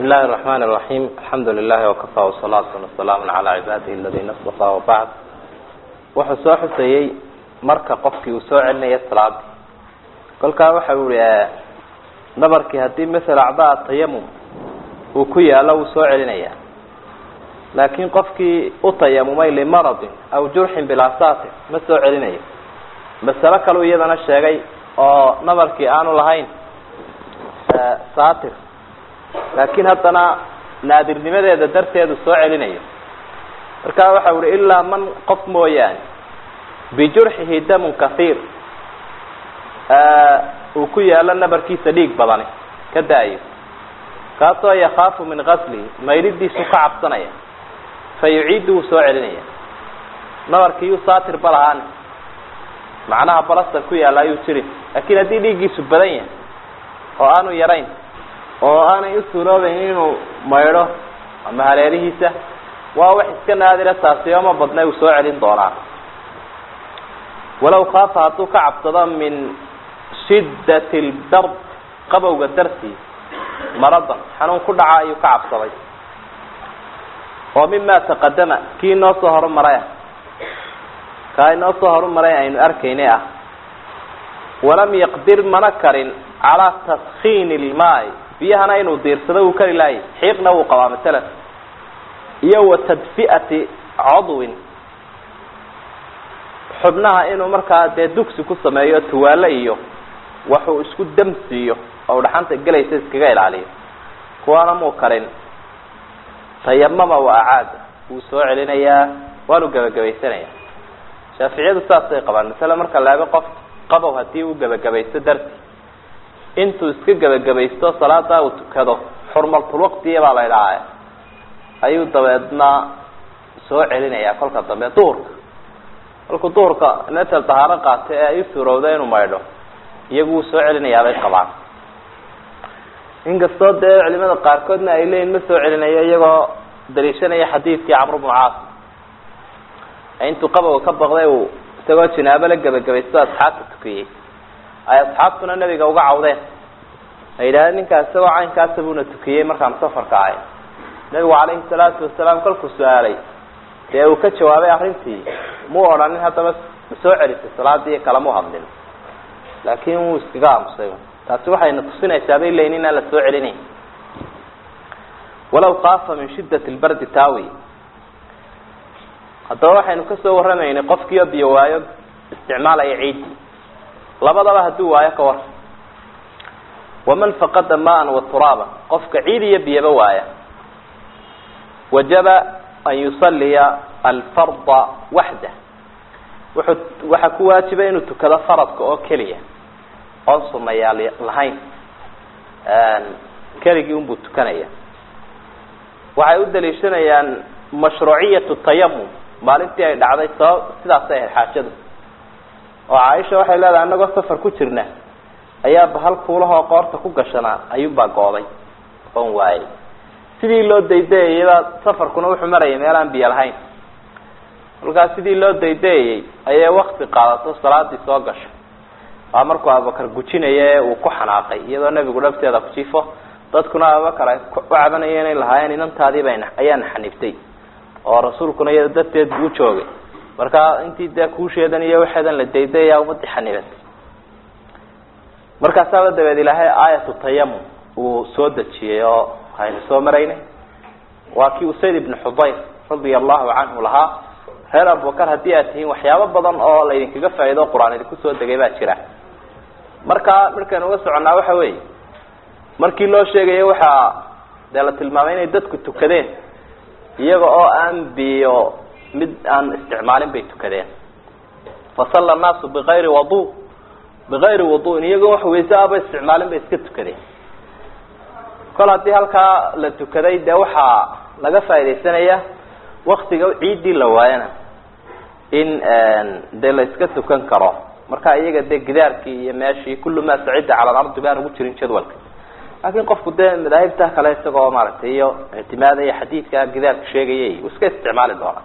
بسم الله الرحمن الرحيم الحمد لله وكفى والصلاة والسلام على عباده الذين اصطفى وبعد wuxuu soo xusayey marka qofkii uu soo celinaya salaadii kolkaa waxa u ihi nabarkii haddii masala acdaa tayamum uu ku yaalo wuu soo celinaya laakiin qofkii u tayamumay limaradin aw jurxin bilaa saatir ma soo celinayo masalo kaleu iyadana sheegay oo nabarkii aanu lahayn saatir laakiin haddana naadirnimadeeda darteedu soo celinayo marka waxa uhi ilaa man qof mooyaane bijurxihi damun kahiir uu ku yaalo nabarkiisa dhiig badani ka da-ayo kaasoo yakaafu min gaslihi mayridiisu ka cabsanaya fa yuciidu wuu soo celinaya nabarkii uu saatir ba lahaani macnaha balastar ku yaalla ayuu jirin laakiin haddii dhiiggiisu badan yahay oo aanu yarayn oo aanay u suuroobayn inuu maydho ama hareerihiisa waa wax iska naadira taasi ooma badna uu soo celin doonaa walow khaafa hadduu ka cabsado min shiddat lbard qabowga dartii maradan xanuun ku dhaca ayuu ka cabsaday oo mima taqadama kii inoo soo horumaray ah kaa inoo soo horumaray aynu arkaynay ah walam yaqdir mana karin calaa taskiini ilmaai biyahana inuu diirsado uu kari laayay xiiqna wuu qabaa masalan iyo wa tadfi'ati codwin xubnaha inuu markaa dee dugsi ku sameeyo tuwaale iyo waxuu isku damsiiyo oo dhaxanta gelaysa iskaga ilaaliyo kuwaana muu karin tayamama wa acaada wuu soo celinayaa waanu gebagabaysanaya shaaficiyadu saasay qabaan masale marka laaba qof qabow hadii uu gebagabaysto darti intuu iska gebagabaysto salaada uu tukado xurmaltulwaqtiya baa la idhaha ayuu dabeedna soo celinayaa kolka dambe duhurka kolkuu duhurka metel dahaaro qaata ee ay u suurowda inuu maydho iyagu wuu soo celinayaabay qabaan inkastoo dee culimada qaarkoodna ay leeyihin ma soo celinayo iyagoo daliishanaya xadiidkii camr bnu caas intuu qabowga ka baqday uu isagoo jinaabo la gebagabaysto asxaabta tukiyey ay asxaabtuna nabiga uga cawdeen ay yidhahdeen ninkaa isagoo caynkaasa buuna tukiyey markaan safarka ahay nabigu calayhi salaatu wasalaam kolkuu su-aalay dee uu ka jawaabay arrintii muu odhanin haddaba ma soo celisay salaadii kalemu hadlin laakiin wuu iskaga aamusay taasi waxayna tusinaysaa bay leeyiin inaan la soo celinayn walaw kaafa min shiddat lbardi taawi haddaba waxaynu kasoo warramaynay qofkiioo biyo waayo isticmaalaya ciidi labadaba hadduu waayo ka war waman faqada maan wa turaaba qofka ciid iyo biyaba waaya wajaba an yusaliya alfarda waxda wuxuu waxaa ku waajiba inuu tukado faradka oo keliya oon sunayaal lahayn keligii unbuu tukanaya waxay u daliishanayaan mashruuciyatu tayamum maalintii ay dhacday sabab sidaasay ahayd xaajadu oo caaisha waxay leedahay anagoo safar ku jirna ayaa bahal kuulahoo qoorta ku gashanaa ayuunbaa gooday oon waayay sidii loo daydayayabaa safarkuna wuxuu marayay meel aan biyo lahayn kolkaas sidii loo daydayayay ayay wakti qaadato salaadii soo gasho waa markuu abubakar gujinaya ee uu ku xanaaqay iyadoo nebigu dhabteeda ku jifo dadkuna abubakar ay u cabanaya inay lahaayeen inantaadiiba ayaana xaniftay oo rasuulkuna iyada darteed buu joogay markaa intii dee kuusheedan iyo waxeedan la daydaya umadii xanibatay markaasaaba dabeed ilaahay aayatu tayamum uu soo dejiyey oo aynu soo maraynay waa kii usayd ibnu xudayr radia allahu canhu lahaa reer abubakar haddii aad tihiin waxyaabo badan oo laydinkaga faa'ido qur-aan idinku soo degay baa jira markaa markaynu uga soconnaa waxa weeye markii loo sheegayo waxaa dee la tilmaamay inay dadku tukadeen iyaga oo aan biyo mid aan isticmaalin bay tukadeen fasalla annaasu bikayri wadu bikayri waduin iyagoo wax weyse aba isticmaalin bay iska tukadeen kol haddii halkaa la tukaday dee waxaa laga faaidaysanaya waktiga ciiddii la waayana in dee la iska tukan karo marka iyaga dee gidaarkii iyo meeshii kullu maa sacida cala alardi baan ugu jirin jadwalka laakiin qofku dee madaahibta kale isagoo maaragtay iyo ictimaadaya xadiidka gidaarka sheegayay uu iska isticmaali doonaa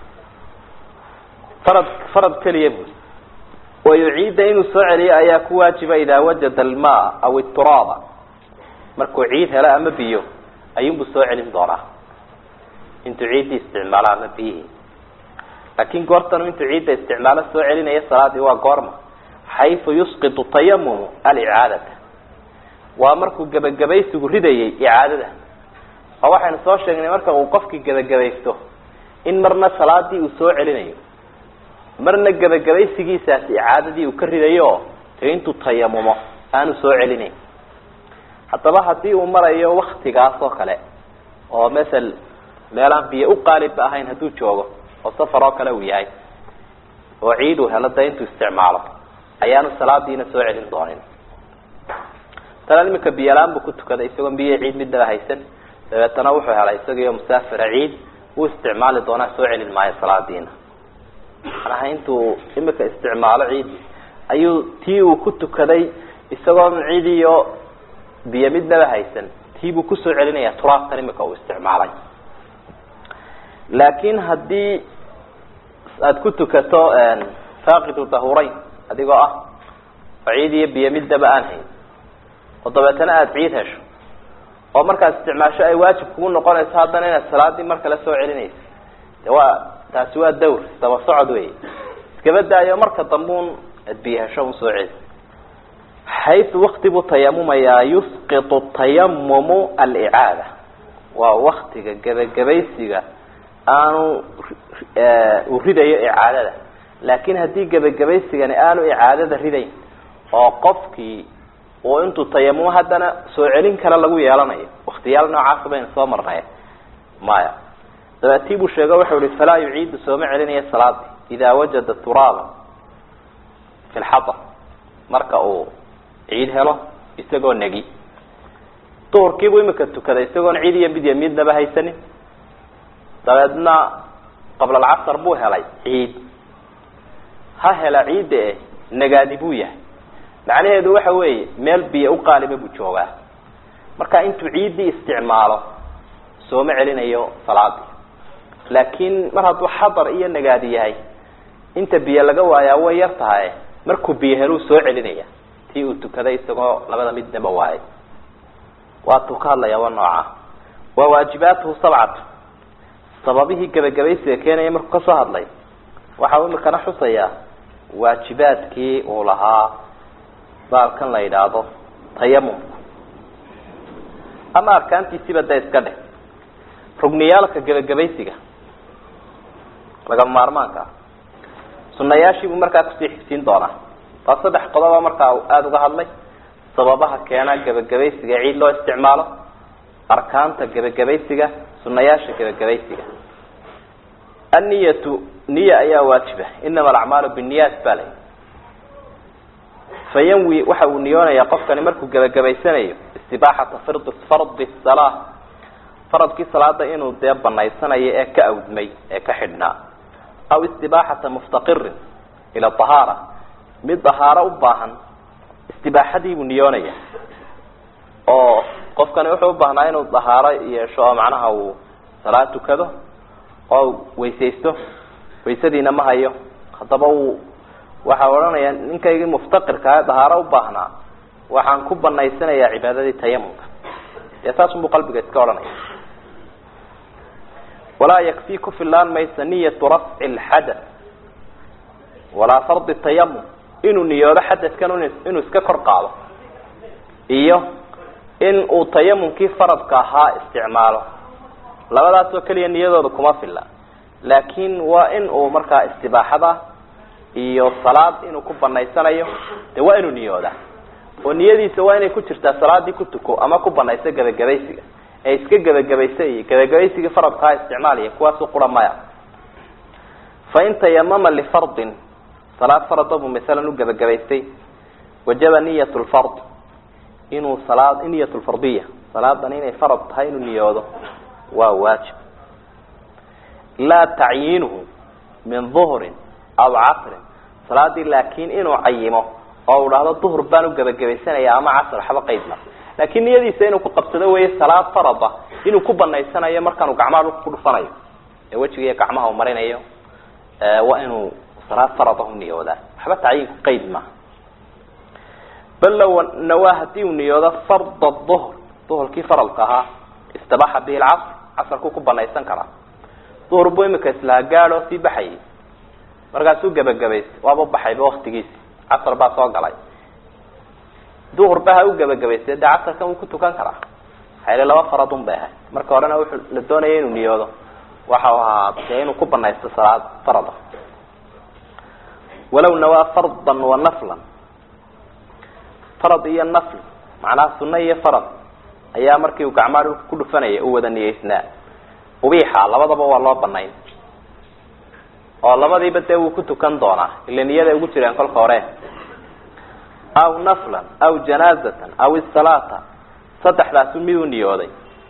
farad farad keliya bui wayuciida inuu soo celiyo ayaa ku waajiba idaa wajada almaa aw ituraaba markuu ciid helo ama biyo ayuunbuu soo celin doonaa intuu ciiddii isticmaalo ama biyihii laakin goortanu intuu ciidda isticmaalo soo celinaya salaadii waa goorma xaysu yusqitu tayamumu alicaadata waa markuu gebagabaysigu ridayay icaadada oo waxaynu soo sheegnay marka uu qofkii gebagabaysto in marna salaadii uu soo celinayo marna gebagabaysigiisaasi icaadadii uu ka ridayo dee intuu tayamumo aanu soo celinayn haddaba haddii uu marayo waktigaas oo kale oo masel meelaan biyo u qaalibba ahayn hadduu joogo oo safar oo kale uu yahay oo ciid uu helo dee intuu isticmaalo ayaanu salaadiina soo celin doonin tana imika biyolaan buu ku tukaday isagoo biyo ciid midnaba haysan dabeetana wuxuu helay isagiiyo musaafira ciid uu isticmaali doonaa soo celin maayo salaadiina manaha intuu imika isticmaalo ciid ayuu tii uu ku tukaday isagoo ciid iyo biyo midnaba haysan tii buu kusoo celinaya turaabtan imika uu isticmaalay laakin haddii aada ku tukato faaqidu dahurayn adigoo ah oo ciid iyo biyo midnaba aan hayn oo dabeetana aada ciid hesho oo markaad isticmaasho ay waajib kugu noqonayso haddana inaad salaadii mar kale soo celinayso de waa taasi waa dawr daba socod wey iskaba daayo marka dambuun aad biyo hesho un soo celi xaysu wakti buu tayamumayaa yusqitu tayamumu alicaada waa waktiga gebagabaysiga aanu uu ridayo icaadada laakin haddii gebagabaysigani aanu icaadada ridayn oo qofkii uu intuu tayamumo haddana soo celin kale lagu yeelanayo waktiyaal noocaasa baynu soo marnay maya dabeetii buu sheego wuxuu ihi falaa yuciidu sooma celinayo salaadi idaa wajada turaaba fi lxadar marka uu ciid helo isagoo negi duhurkiibuu imika tukaday isagoon ciid iyo midya midnaba haysanin dabeedna qabla alcasar buu helay ciid ha hela ciidda eh nagaadi buu yahay macnaheedu waxa weeye meel biyo u qaaliba buu joogaa marka intuu ciiddii isticmaalo sooma celinayo salaadii laakiin mar hadduu xadar iyo nagaadi yahay inta biyo laga waayaa way yar tahay markuu biyo heluu soo celinaya tii uu tukaday isagoo labada midnaba waayay waatuu ka hadlaya waa nooca waa waajibaatuhu sabcatu sababihii gebagabaysiga keenaya markuu kasoo hadlay waxau imikana xusayaa waajibaadkii uu lahaa baalkan la yidhaahdo tayamumku ama arkaantiisiiba da iska dheh rugniyaalka gebagabaysiga lagama maarmaanka ah sunayaashiibuu markaa kusii xigsiin doonaa waa saddex qodoba markaa aada uga hadlay sababaha keena gebagabaysiga ciid loo isticmaalo arkaanta gebagabaysiga sunayaasha gebagabaysiga anniyatu niya ayaa waajiba inama alacmaalu binniyaat ba lay fayanwi waxa uu niyoonayaa qofkani markuu gebagabaysanayo istibaaxata firdi fardi salaa faradkii salaada inuu dee banaysanayo ee ka awdmay ee ka xidhnaa aw istibaaxata muftaqirin ila ahaara mid dahaaro u baahan istibaaxadiibuu niyoonaya oo qofkani wuxuu ubaahnaa inuu dahaaro yeesho oo macnaha uu salaad tukado oo weysaysto waysadiina ma hayo haddaba uu waxa odhanaya ninkaygii muftaqirkaa dahaaro u baahnaa waxaan ku banaysanayaa cibaadadii tayamumka dee saasunbuu qalbiga iska odhanaya walaa yakfii ku filaan maysa niyatu rafci lxadath walaa fardi tayamum inuu niyoodo xadadkan inuu iska kor qaado iyo in uu tayamumkii faradka ahaa isticmaalo labadaas oo keliya niyadooda kuma filla laakin waa in uu markaa istibaaxada iyo salaad inuu ku banaysanayo de waa inuu niyooda oo niyadiisa waa inay ku jirtaa salaadii ku tuko ama ku banayso gebagabaysiga ee iska gebagabaysa iyo gebagabaysigii faradkaha isticmaalaya kuwaasu qura maya fain tayamama lifardin salaad farada buu masalan u gebagabaystay wajaba niyat lfard inuu salaad niyat lfardiya salaadan inay farad tahay inuu niyoodo waa waajib laa tacyiinuhu min duhrin aw casrin salaadii laakin inuu cayimo oo u dhahdo duhur baan u gebagabaysanaya ama casr waxba qaydma laakin niyadiisa inuu ku qabsado weeye salaad farada inuu ku banaysanayo markaanu gacmaha dhulka ku dhufanayo ee wejiga iyo gacmaha u marinayo waa inuu salaad farada u niyoodaa waxba tacyiinku qayd maaha bal low nawaa hadii uu niyoodo farda duhr duhurkii faradka ahaa istabaxa bihi lcasr casarkuu ku banaysan karaa duhur buu imika islaha gaadoo sii baxayay markaasuu gebagabaystay waaba baxayba waktigiisi casar baa soo galay duhurba ha u gebagabaystay dee casarkan wuu ku tukan karaa hayli laba faradun bay ahay marka horena wuxuu la doonaya inuu niyoodo waxau ahaa dee inuu ku banaysto salaad farada walaw nawaa fardan wa naflan farad iyo nafl macnaha sunno iyo farad ayaa markii uu gacmaa dhulka ku dhufanaya u wada niyeysnaa ubiixa labadaba waa loo banayn oo labadiiba dee wuu ku tukan doonaa ila niyaday ugu jireen kolka hore aw naflan aw janaazatan aw isalaata saddexdaasu miduu niyooday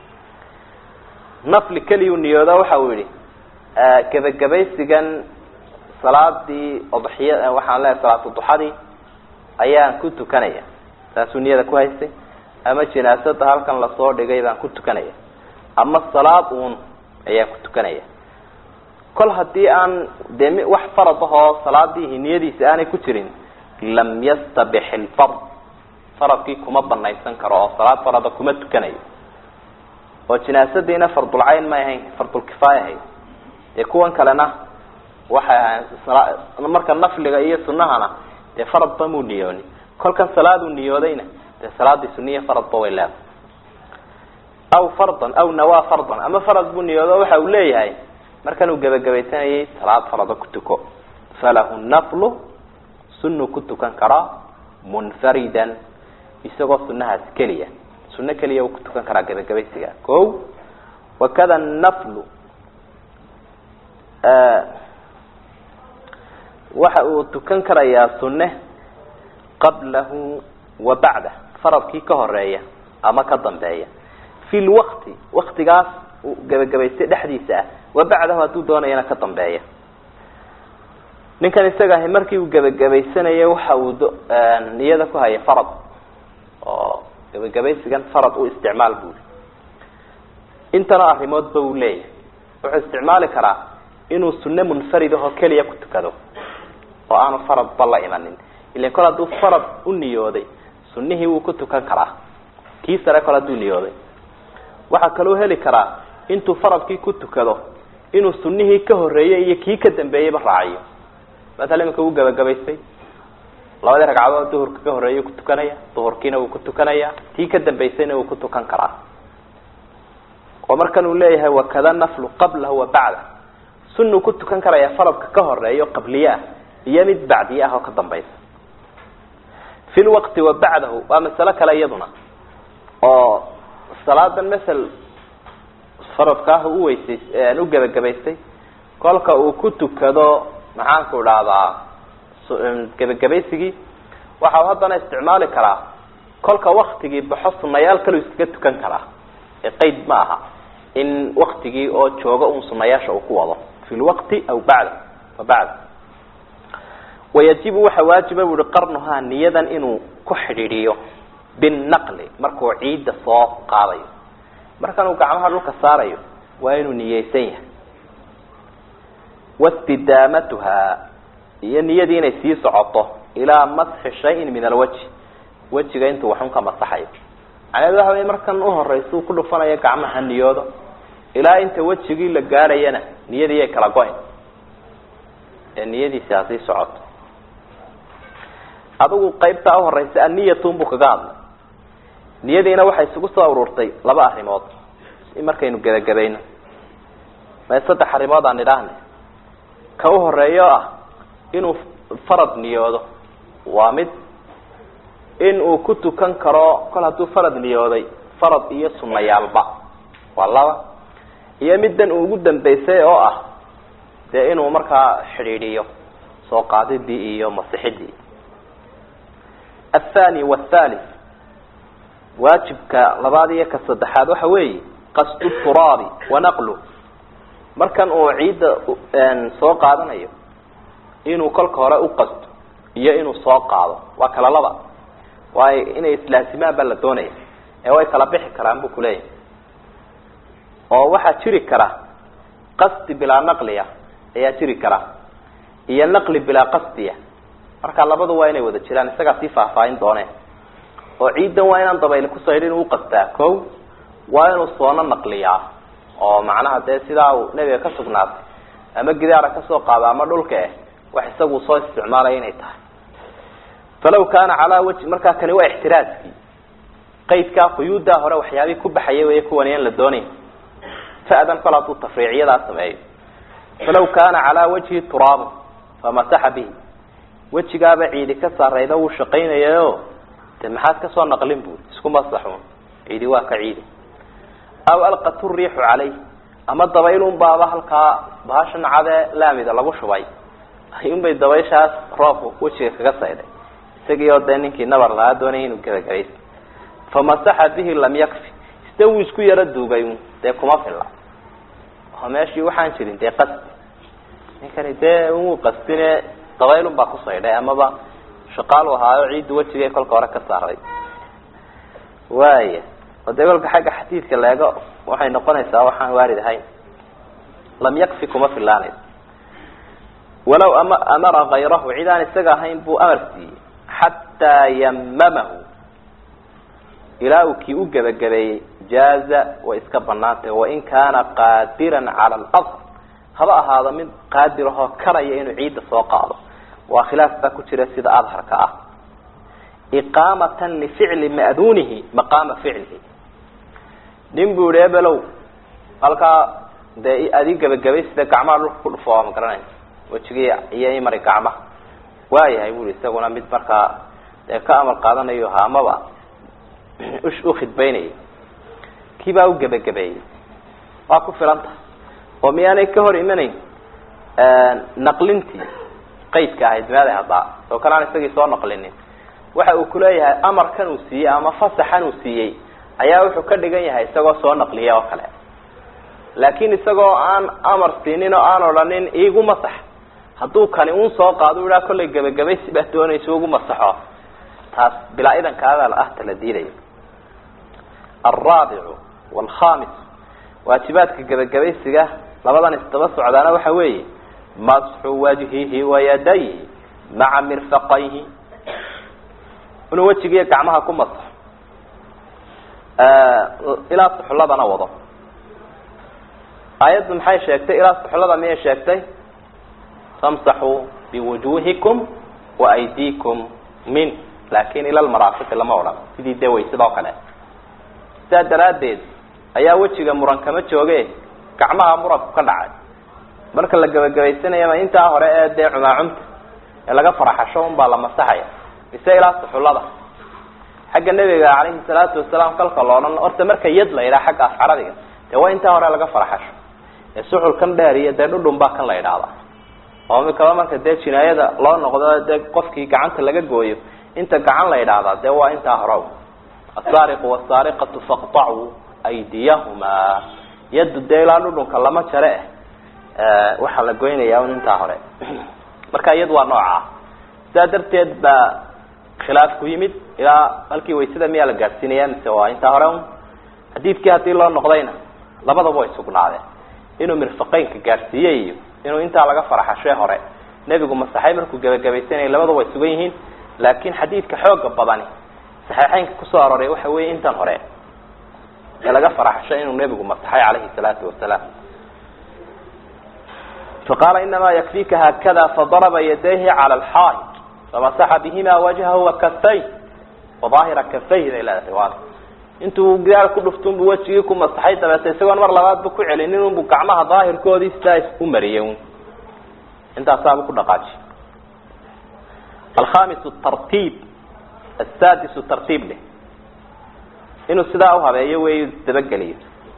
nafli keliyuu niyooda waxa uu yihi gebagabaysigan salaadii odxiya waxaan leehay salaatu duxadii ayaan ku tukanaya saasuu niyada ku haystay ama janaasada halkan lasoo dhigay baan ku tukanaya ama salaad uun ayaan ku tukanaya kol haddii aan dee wax farad ahoo salaadiihi niyadiisi aanay ku jirin lam yastabix ilfard faradkii kuma banaysan karo oo salaad farada kuma tukanayo oo jinaasadiina fardulcayn may ahayn fardulkifaaya ahayd dee kuwan kalena waxay ahayn marka nafliga iyo sunahana dee faradba muu niyooni kolkan salaaduu niyoodayna dee salaadii suniya faradba way leedahay aw fardan aw nawaa fardan ama farad buu niyoodo waxa uu leeyahay markan uu gebagabaysanayay salaad farada ku tuko falahu naflu sunuu ku tukan karaa munfaridan isagoo sunahaas keliya suno keliya uu ku tukan karaa gebagabaysiga ko wakada naflu waxa uu tukan karayaa sunne qablahu wa bacdah faradkii ka horeeya ama ka dambeeya fi lwakti waktigaas uu gebagabaystay dhexdiisa ah wa bacdahu hadduu doonayana ka dambeeya ninkan isaga ahi markii uu gebagabaysanayay waxa uu niyada ku haya farad oo gebagabaysigan farad u isticmaal buuli intana arrimoodba uu leeyahay wuxuu isticmaali karaa inuu sunne munfarid ahoo keliya ku tukado oo aanu faradba la imanin ilan kol hadduu farad u niyooday sunihii wuu ku tukan karaa kii sare kol hadduu niyooday waxaa kaloo heli karaa intuu faradkii ku tukado inuu sunihii ka horeeyey iyo kii ka dambeeyeyba raaciyo maala iminka wuu gebagabaystay labadii ragcadood duhurka ka horeeyay ku tukanaya duhurkiina wuu ku tukanaya tii ka dambaysayna wuu ku tukan karaa oo markan uu leeyahay wakada naflu qablahu wa bacda sunuu ku tukan karaya faradka ka horeeyo qabliye ah iyo mid bacdiye ah oo ka dambaysa fi lwaqti wa bacdahu waa masalo kale iyaduna oo salaadan masel faradkaah u weysays u gebagabaystay kolka uu ku tukado maxaanku idhahdaa gebagabaysigii waxa uu haddana isticmaali karaa kolka waktigii baxo sunayaal kalu iskaga tukan karaa ee qeyd ma aha in waktigii oo jooga un sunayaasha uu ku wado fi lwaqti aw bacda fa bacda wayajibu waxa waajiba bu uhi qarnuhaa niyadan inuu ku xidhiidhiyo binnaqli markuu ciidda soo qaadayo markan uu gacmaha dhulka saarayo waa inuu niyeysan yahay wastidaamatuha iyo niyadii inay sii socoto ilaa masxi shayin min alwajhi wejiga intuu waxun ka masaxayo macnahedu waxa wey markan uhoreysa uu ku dhufanayo gacmaha niyoodo ilaa inta wejigii la gaadhayana niyadii ay kala go-in ee niyadiisi ha sii socoto adigu qaybtaa uhoreysa aniyatun buu kaga hadlay niyadiina waxay isugu soo ururtay laba arrimood markaynu gebagabayno ma saddex arrimood aan idhaahne ka u horeeyo ah inuu farad niyoodo waa mid in uu ku tukan karo kol hadduu farad niyooday farad iyo sunayaalba waa laba iyo middan uu ugu dambeysay oo ah dee inuu markaa xidhiidhiyo soo qaadidii iyo masixidii athani wathalith waajibka labaad iyo ka saddexaad waxa weeye qasdu turaabi wa naqlu markan uu ciidda soo qaadanayo inuu kolka hore u qasto iyo inuu soo qaado waa kala laba waayo inay islaasimaan baa la doonaya ee way kala bixi karaan buu kuleeyahay oo waxaa jiri kara qasdi bilaa naqliya ayaa jiri kara iyo naqli bilaa qasdiya marka labadu waa inay wada jiraan isagaa sii faahfaahin dooneen oo ciiddan waa inaan dabayli kusoo yidhi inuu uqastaa ko waa inuu soono naqliyaa oo macnaha dee sidaa uu nebiga ka sugnaatay ama gidaara kasoo qaado ama dhulka eh wax isagu soo isticmaalaya inay tahay falaw kaana calaa wajhi markaa kani waa ixtiraaskii qaydkaa quyuuddaa hore waxyaabihii ku baxaya wey kuwani aan la doonayn fa'dan kol hadduu tafriiciyadaa sameeyo falaw kaana calaa wajhi turaabun famasaxa bihi wejigaaba ciidi ka saarayda wuu shaqaynayayo de maxaad kasoo naqlin bui isku masaxun ciidi waa ka ciidi aw alqat riixu calayh ama dabaylun baaba halkaa bahashan cadee laamida lagu shubay ayuunbay dabayshaas roobka wejiga kaga sayday isagii oo dee ninkii nabar lagaa doonaya inuu gebagabaysa famasaxa bihi lam yakfi isde wuu isku yaro duugay un dee kuma filla oo meeshii waxaan jirin dee qasdi ninkani dee wuu qasdine dabaylun baa ku saydhay amaba shaqaalu ahaayo ciidda wejigay kolka hore ka saaray waaya oo dee kolka xagga xadiidka leego waxay noqonaysaa waxaan waarid ahayn lam yakfi kuma filaanayso walaw ama amara kayrahu cid aan isaga ahayn buu amar siiyey xataa yamamahu ilaa uu kii u gebagabeeyey jaaza way iska banaantah wain kaana qaadiran cala alard haba ahaado mid qaadirahoo karaya inuu ciidda soo qaado waa khilaaf baa ku jira sida adharka ah iqaamatan lificli ma'duunihi maqaama ficlihi nin buu yihi ebelow halkaa dee adii gebagabay sida gacmaha dhulka ku dhufo ma garanaysa wejigii iyo imari gacmaha waayahay bui isaguna mid markaa dee ka amar qaadanayo ha amaba u khidbaynayay kii baa u gebagabeeyey waa ku filan tahay oo miyaanay ka hor imanayn naqlintii qaydka ahayd meeday haddaa oo kale aan isagii soo naqlinin waxa uu kuleeyahay amarkan uu siiyey ama fasaxan uu siiyey ayaa wuxuu ka dhigan yahay isagoo soo naqliya oo kale laakin isagoo aan amar siinin oo aan odhanin iigu masax hadduu kani un soo qaado u ihaa kollay gebagabaysi baa doonaysa ugu masaxo taas bilaa idankaada ah tala diidayo alraabicu walkhamis waajibaadka gebagabaysiga labadan isdaba socdaana waxa weeye masxu wajhihi wayadayhi maca mirfaqayhi inuu wejigiiyo gacmaha ku masaxo ilaa suxuladana wado aayaddu maxay sheegtay ilaa suxulada miyay sheegtay famsaxuu biwujuhikum waaydiikum min laakin ila lmaraafiqi lama odhan sidii dee waysid oo kale sidaa daraaddeed ayaa wejiga muran kama jooge gacmaha muranku ka dhacay marka la gebagabaysanayama intaa hore ee dee cumaacumta ee laga faraxasho un baa la masaxaya mise ilaa suxullada xagga nebiga calayhi salaatu wasalaam kalka loodhan horta marka yad la yidhaha xagga af carabiga dee waa intaa hore laga faraxasho ee suxulkan dheer iyo dee dhudhun baa kan la yidhaahda oo mikaba marka dee jinaayada loo noqdo dee qofkii gacanta laga gooyo inta gacan la yidhaahdaa dee waa intaa hore asaariqu wasaariqatu faqtacuu aydiyahumaa yaddu dee ilaa dhudhunka lama jare eh waxaa la goynayaa un intaa hore marka iyad waa noocaa sidaa darteed baa khilaaf ku yimid ilaa halkii waysada miyaa la gaadhsiinaya mise waa intaa hore un xadiidkii haddii loo noqdayna labadaba way sugnaadeen inuu mirfaqeynka gaadhsiiyey iyo inuu intaa laga faraxashee hore nebigu masaxay markuu gebagabaysanayay labadaba way sugan yihiin laakin xadiidka xooga badani saxiixeynka kusoo aroray waxa weeye intan hore ee laga faraxasho inuu nebigu masaxay calayhi salaatu wasalaam faqaala inamaa yakfika haakada fadaraba yadayhi cala alxaid famasaxa bihima wajhahu wakafayh wadaahira kafayh bay leedahay riwaada intuu gidaal ku dhuftunbu wejigii ku masaxay dabeeta isagoon mar labaadba ku celinin unbu gacmaha daahirkoodii sidaa u mariyay un intaasaaba ku dhaqaaji alkhamis tartiib asadis tartiib leh inuu sidaa uhabeeyo wey dabageliyo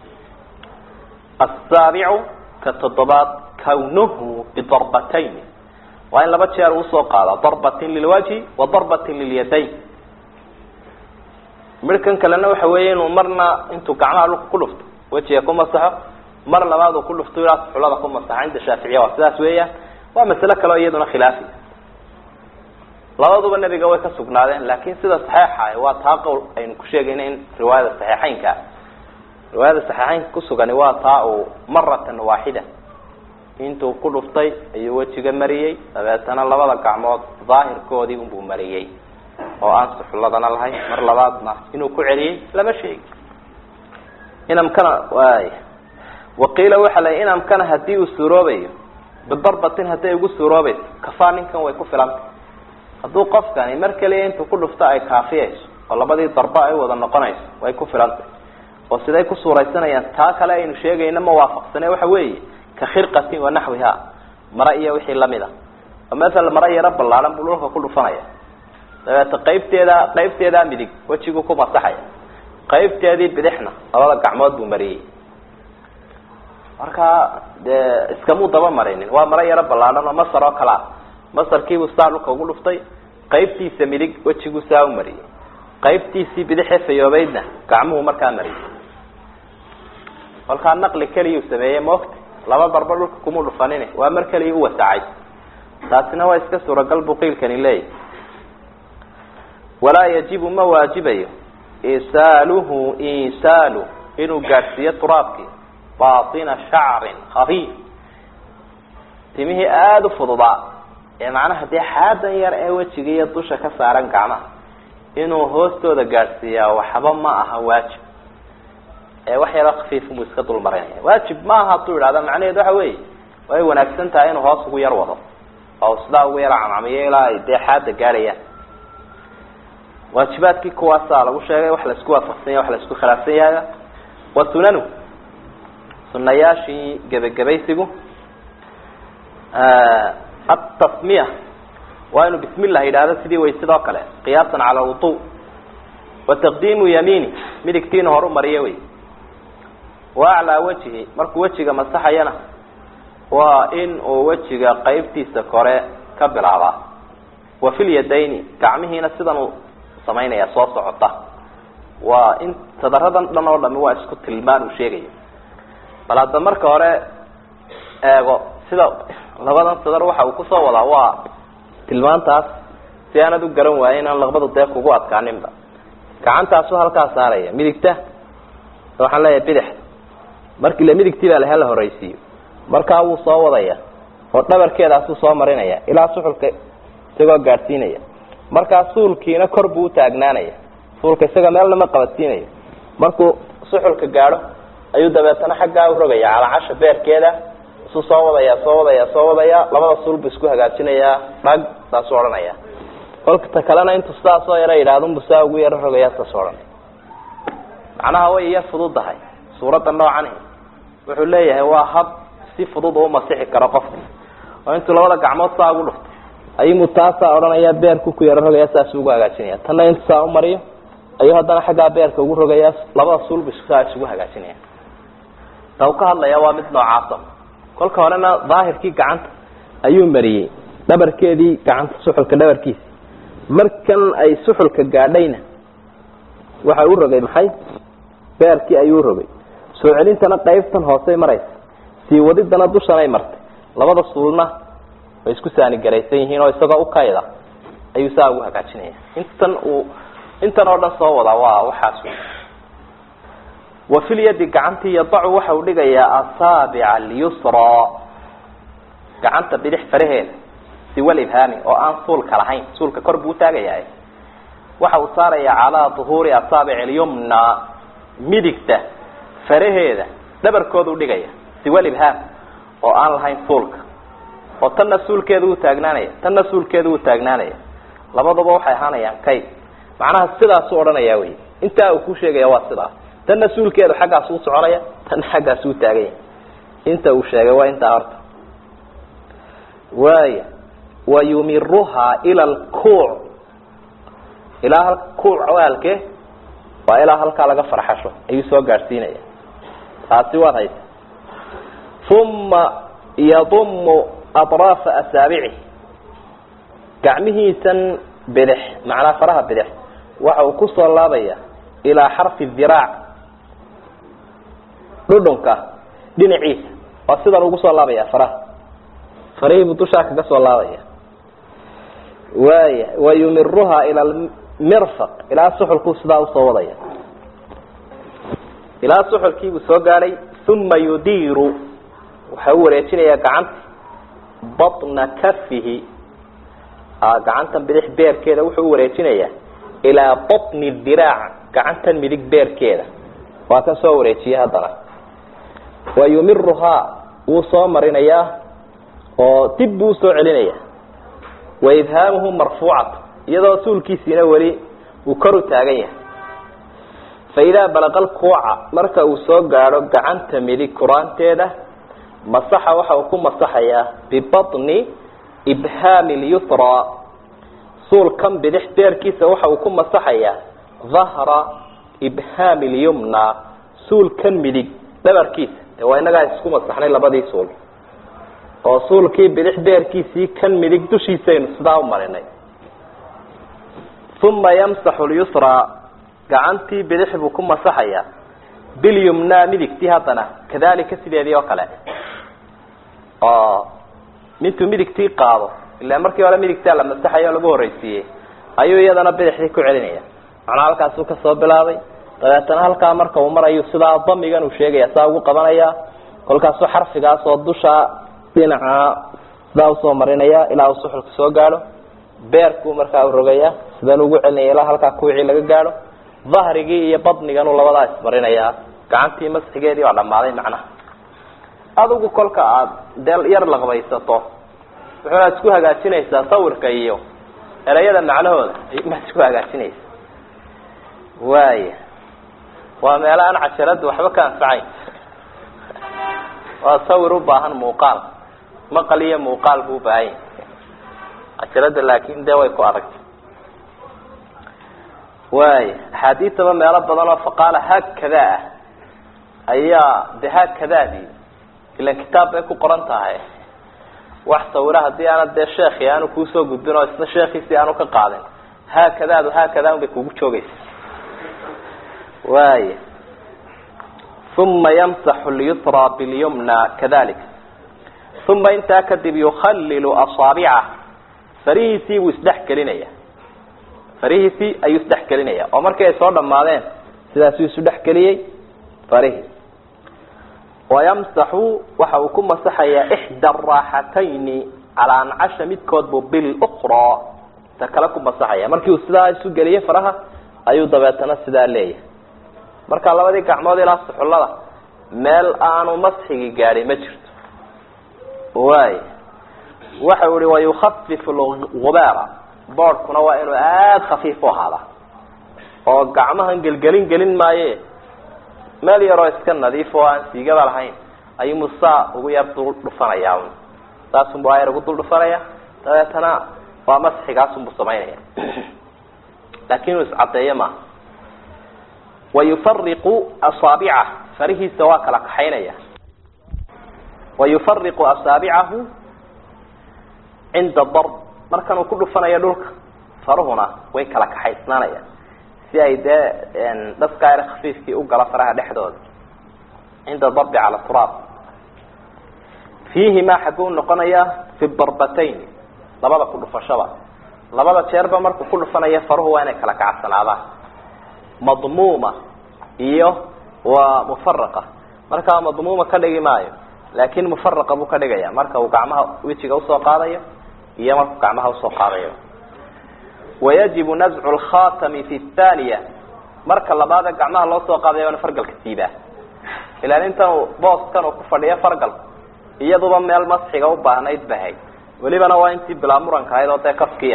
asaabicu ka toddobaad kawnuhu bidarbatayn waa in laba jeer uusoo qaada darbatin lilwajhi wa darbatin lilyadayn midhkan kalena waxa weeye inuu marna intuu gacmaha dhulka ku dhufto wejiga ku masaxo mar labaad uu ku dhufto ilaa suxulada ku masaxo cinda shaaficiya waa sidaas weeyaan waa masale kaleo iyaduna khilaafi labaduba nebiga way ka sugnaadeen laakin sida saxeixa waa taa qowl aynu ku sheegayna in riwaayada saxiixeynka riwaayada saxiixeynka kusugani waa taa uu maratan waaxida intuu ku dhuftay ayuu wejiga mariyey dabeetana labada gacmood daahirkoodii unbuu mariyey oo aan suxulladana lahayn mar labaadna inuu ku celiyey lama sheegi inamkana waay waqiila waxa la inamkana hadii uu suuroobayo bidarbatin hadday ugu suuroobayso kafaa ninkan way ku filanta hadduu qofkani mar kaliya intuu ku dhufto ay kaafiyayso oo labadii darba ay wada noqonayso way ku filantay oo siday ku suuraysanayaan taa kale aynu sheegayna ma waafaqsane waxa weeye ka khirqatin wa naxwiha mara iyo wixii lamid a oo maala mara yaro ballaaran buu dhulka ku dhufanaya dabeeta qaybteeda qaybteedaa midig wejigu ku masaxaya qaybteedii bidixna labada gacmood buu mariyey marka dee iskamuu daba marinin waa maro yaro ballaaran oo masar oo kale ah masarkiibuu saa dhulka ugu dhuftay qaybtiisa midig wejiguu saa u mariyey qaybtiisii bidixee fayoobeydna gacmuhu markaa mariyey kolkaa naqli keliyuu sameeyey maogta laba darba dhulka kumuu dhufanin waa mar keliya u wasacay taasina waa iska suuragal buu qiilkani leeyahy walaa yajibu ma waajibayo isaaluhu isaalu inuu gaadhsiiyo turaabkii baina shacrin khafiif timihii aada u fududaa ee macnaha dee xaadan yar ee wejiga iyo dusha ka saaran gacmaha inuu hoostooda gaadhsiiyaa waxba ma aha waajib ee wax yaroo khafiifbuu iska dul marinaya waajib ma aha hadduu idhahda macnaheedu waxa weeye way wanaagsan tahay inuu hoos ugu yar wado oo sidaa ugu yar camcamiyo ilaa ay dee xaada gaadhayaan waajibaadkii kuwaasaa lagu sheegay wax laisku waafaqsan yahy wax laisku khilaafsan yahay wa sunanu sunayaashii gebagabaysigu atasmiya waa inuu bismi llah yidhahdo sidii waysidoo kale qiyaasan cala alwudu wa taqdiimu yamiini midigtiina horu mariyo wey wa aclaa wejhi markuu wejiga masaxayana waa in uu wejiga qaybtiisa kore ka bilaabaa wa fi lyadayni gacmihiina sidan uu samaynaya soo socota waa in sadaradan dhan oo dhami waa isku tilmaan uu sheegayo bal hadda marka hore eego sida labadan sadar waxa uu kusoo wadaa waa tilmaantaas si aanad u garan waayo inaan laqbadu dee kugu adkaaninba gacantaasu halkaa saaraya midigta waxaan leeyahay bidix markii la midigtii baa lahala horeysiiyo markaa wuu soo wadaya oo dhabarkeedaasuu soo marinaya ilaa suxulka isagoo gaadhsiinaya markaa suulkiina kor buu utaagnaanaya suulka isaga meelna ma qabadsiinayo markuu suxulka gaadho ayuu dabeetana xaggaa u rogaya calacasha beerkeeda isuu soo wadaya soo wadaya soo wadaya labada suul buu isku hagaajinayaa dhag saasuu odhanaya kolkata kalena intuu sidaasoo yaro yidhahdunbu saa ugu yaro rogaya saas odhanaya macnaha way yar fududahay suuradda noocani wuxuu leeyahay waa hab si fudud u masixi karo qofka oo intuu labada gacmood saa ugu dhufto ayumu taasaa odhanaya beerku ku yaro rogaya saasuu ugu hagaajinaya tanna intu saa u mariyo ayuu haddana xaggaa beerka ugu rogaya labada suulbu saa isugu hagaajinaya ta u ka hadlaya waa mid noocaaso kolka horena daahirkii gacanta ayuu mariyey dhabarkeedii gacanta suxulka dhabarkiisa markan ay suxulka gaadhayna waxa u rogay maxay beerkii ayuu rogay soo celintana qaybtan hoosey maraysa sii wadidana dushanay martay labada suulna way isku saanigaraysan yihiin oo isagoo ukayda ayuu saa ugu hagaajinaya intan uu intan oo dhan soo wada waa waxaas wa fil yadi gacantii yadacu waxa uu dhigayaa asaabica alyusra gacanta bidix faraheeda siwal ibhaami oo aan suulka lahayn suulka kor buu utaagayahay waxa uu saarayaa calaa duhuuri asaabic alyumna midigta faraheeda dhabarkooda u dhigaya siwal ibhaam oo aan lahayn suulka oo tanna suulkeeda uu taagnaanaya tanna suulkeeda uu taagnaanaya labadaba waxay ahaanayaan kayb macnaha sidaasuu odhanaya wey intaa uu ku sheegaya waa sidaas tanna suulkeedu xaggaas u soconaya tanna xaggaas u taaganya inta uu sheegay waa intaa horta waaya wayumiruhaa ila alkuuc ilaa hal kuuc waalke waa ilaa halkaa laga farxasho ayuu soo gaadhsiinaya taasi waad haysa uma yadumu atraafa asaabici gacmihiisan bidix macnaa faraha bidix waxa uu kusoo laabaya ilaa xarfi diraac dhudhunka dhinaciisa waa sidan ugu soo laabaya faraha farihiibuu dushaa kaga soo laabaya waaya wayumiruhaa ila almirfaq ilaa suxulkuu sidaa usoo wadaya ilaa suxulkiibuu soo gaadhay uma yudiiru waxa u wareejinayaa gacanta batna kafihi gacantan bidix beerkeeda wuxuu u wareejinayaa ilaa batni diraac gacantan midig beerkeeda waa kan soo wareejiyey haddana wa yumiruhaa wuu soo marinayaa oo dib buu usoo celinaya wa idhaamuhu marfuucatu iyadoo suulkiisiina weli uu kor u taagan yahay fa idaa balaqa alkuuca marka uu soo gaadho gacanta midig kuraanteeda masaxa waxa uu ku masaxayaa bibatni ibhaami lyusraa suulkan bidix beerkiisa waxa uu ku masaxayaa dahra ibhaami lyumna suulkan midig dhabarkiisa de waa inagaa isku masaxnay labadii suul oo suulkii bidix beerkiisii kan midig dushiisaynu sidaa u marinay uma yamsaxu lyusraa gacantii bidix buu ku masaxayaa bilyumna midigtii haddana kadalika sideedii oo kale oo mintuu midigtii qaado ilaa markii hore midigtaa la masaxayo o lagu horreysiiyey ayuu iyadana bidixdii ku celinaya macnaa halkaasuu kasoo bilaabay dabeetana halkaa marka uu marayu sidaa damigan uu sheegaya saa ugu qabanaya kolkaasuu xarfigaas oo dusha dhinaca sidaa usoo marinaya ilaa uu suxulka soo gaadho beerkuu markaa u rogaya sidan ugu celinaya ilaa halkaa kuwicii laga gaadho dahrigii iyo badniganuu labadaa ismarinayaa gacantii masxigeedii waa dhammaaday macnaha adigu kolka aada dee yar laqbaysato wuxuuna isku hagaajinaysaa sawirka iyo ereyada macnahooda maad isku hagaajinaysa waaya waa meelo aan casharada waxba ka anfacayn waa sawir u baahan muuqaal maqal iyo muuqaal buu ubaahan yahy casharada laakin dee way ku adagtay waaya axaadiisaba meelo badan oo faqaala haakada ah ayaa de haakadaadii ilan kitaab bay ku qoran tahay wax sawira haddii aana dee sheekhi aanu kuusoo gudbin oo isna sheekiisii aanu ka qaadin haakadaadu haakadaa un bay kugu joogaysa waaya uma yamsaxu lyusra bilyumna kadalik uma intaa kadib yukhalilu asaabicah farihiisii buu isdhex gelinaya farihiisii ayuu isdhex gelinaya oo markii ay soo dhamaadeen sidaasuu isu dhex geliyey farihii wayamsaxu waxa uu ku masaxayaa ixda araaxatayni calaa ancasha midkood buu bilukraa ta kale ku masaxaya markii uu sidaa isu geliyey faraha ayuu dabeetana sidaa leeyahay marka labadii gacmood ilaa suxullada meel aanu masxigi gaadhi ma jirto waay waxa uu ihi wayukhafifu lgubaara boodhkuna waa inuu aada khafiif u ahaada oo gacmahan gelgelin gelin maaye meel yaroo iska nadiif oo aan siigaba lahayn ayuu musaa ugu yar dul dhufanayaa un saasunbu ayar ugu dul dhufanaya dabeetana waa masxigaasunbu samaynaya laakin uu iscadeeyo maaha wayufariqu asaabicah farihiisa waa kala kaxaynaya wayufariqu asaabicahu cinda darb markan uu ku dhufanayo dhulka faruhuna way kala kaxaysnaanayaan si ay dee dhaskaar khafiifkii u galo faraha dhexdooda cinda darbi cala turaab fiihimaa xagguu noqonaya fi darbatayn labada ku dhufashaba labada jeerba markuu ku dhufanaya faruhu waa inay kala kacsanaadaan madmuuma iyo waa mufaraqa markaa madmuuma ka dhigi maayo laakin mufaraqa buu ka dhigaya marka uu gacmaha wejiga usoo qaadayo iyo markuu gacmaha usoo qaadayo wayajibu nazcu lkhatami fi thaniya marka labaade gacmaha loo soo qaadaya waana fargalka siibaa ilaan intan uu booskan uu ku fadhiyo fargalku iyaduba meel masxiga u baahnayd bahay welibana waa intii bilaa muranka ahayd oo dee kafkiya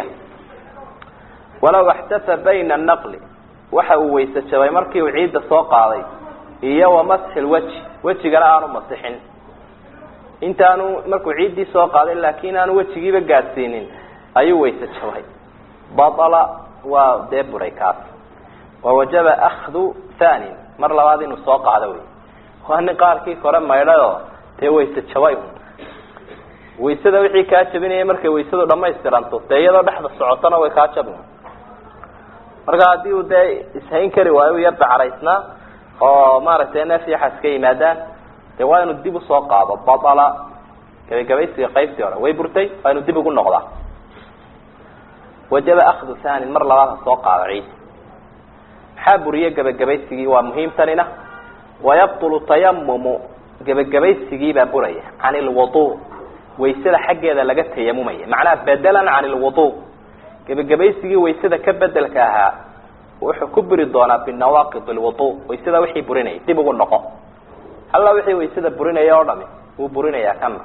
walaw axtasa bayna naqli waxa uu weyse jabay markii uu ciidda soo qaaday iyo wa masxi lweji wejigana aanu masixin intaanu markuu ciiddii soo qaaday laakin aanu wejigiiba gaadsiinin ayuu weyse jabay batala waa dee buray kaas wawajaba akhdu thani mar labaad inuu soo qaado wey waa nin qaarkii kore maydhayoo dee wayse jabay un waysada wixii kaa jabinaya markay waysadu dhamaystiranto dee iyadoo dhexda socotona way kaa jabin marka haddii uu dee ishayn kari waayo u yar dacaraysnaa oo maaragtay neef iyo xas ka yimaadaan dee waa inuu dib usoo qaado batala gabagabaysiga qaybtii hore way burtay waa inuu dib ugu noqdaa wajaba akhdu thanin mar labaad ha soo qaado ciid maxaa buriye gebagabaysigii waa muhiimtanina wayabtulu tayamumu gebagabaysigii baa buraya can ilwudu waysada xaggeeda laga tayamumaya macnaha bedelan can ilwudu gebagabaysigii waysada ka bedelka ahaa wuxuu ku buri doonaa binawaaqid lwudu waysada wixii burinayay dib ugu noqo alla wixii waysada burinaya oo dhami wuu burinayaa kana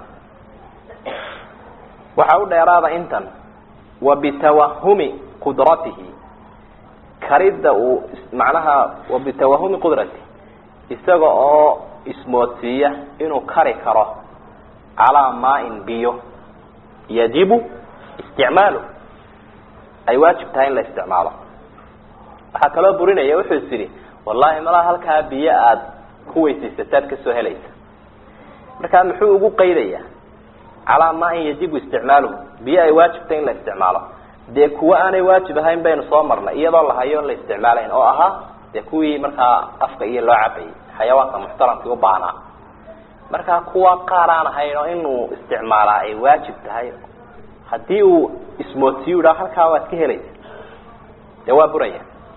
waxaa u dheeraada intan wa bitawahumi qudratihi karidda uu macnaha wa bitawahumi qudratihi isaga oo ismoodsiiya inuu kari karo calaa maain biyo yajibu isticmaalu ay waajib tahay in la isticmaalo waxaa kaloo burinaya wuxuu is idhi wallahi malaa halkaa biyo aada ku weysaysataad kasoo helaysa markaa muxuu ugu qaydayaa calaa maain yajibu isticmaaluhu biyo ay waajib tahay in la isticmaalo dee kuwo aanay waajib ahayn baynu soo marnay iyadoo la hayo la isticmaalayn oo ahaa dee kuwii markaa afka iyo loo cabayay xayawaanka muxtaramkii u baahnaa markaa kuwa qaar aan ahayn oo inuu isticmaalaa ay waajib tahay haddii uu ismoodsiyu idhaa halkaa waad ka helaysa dee waa buraya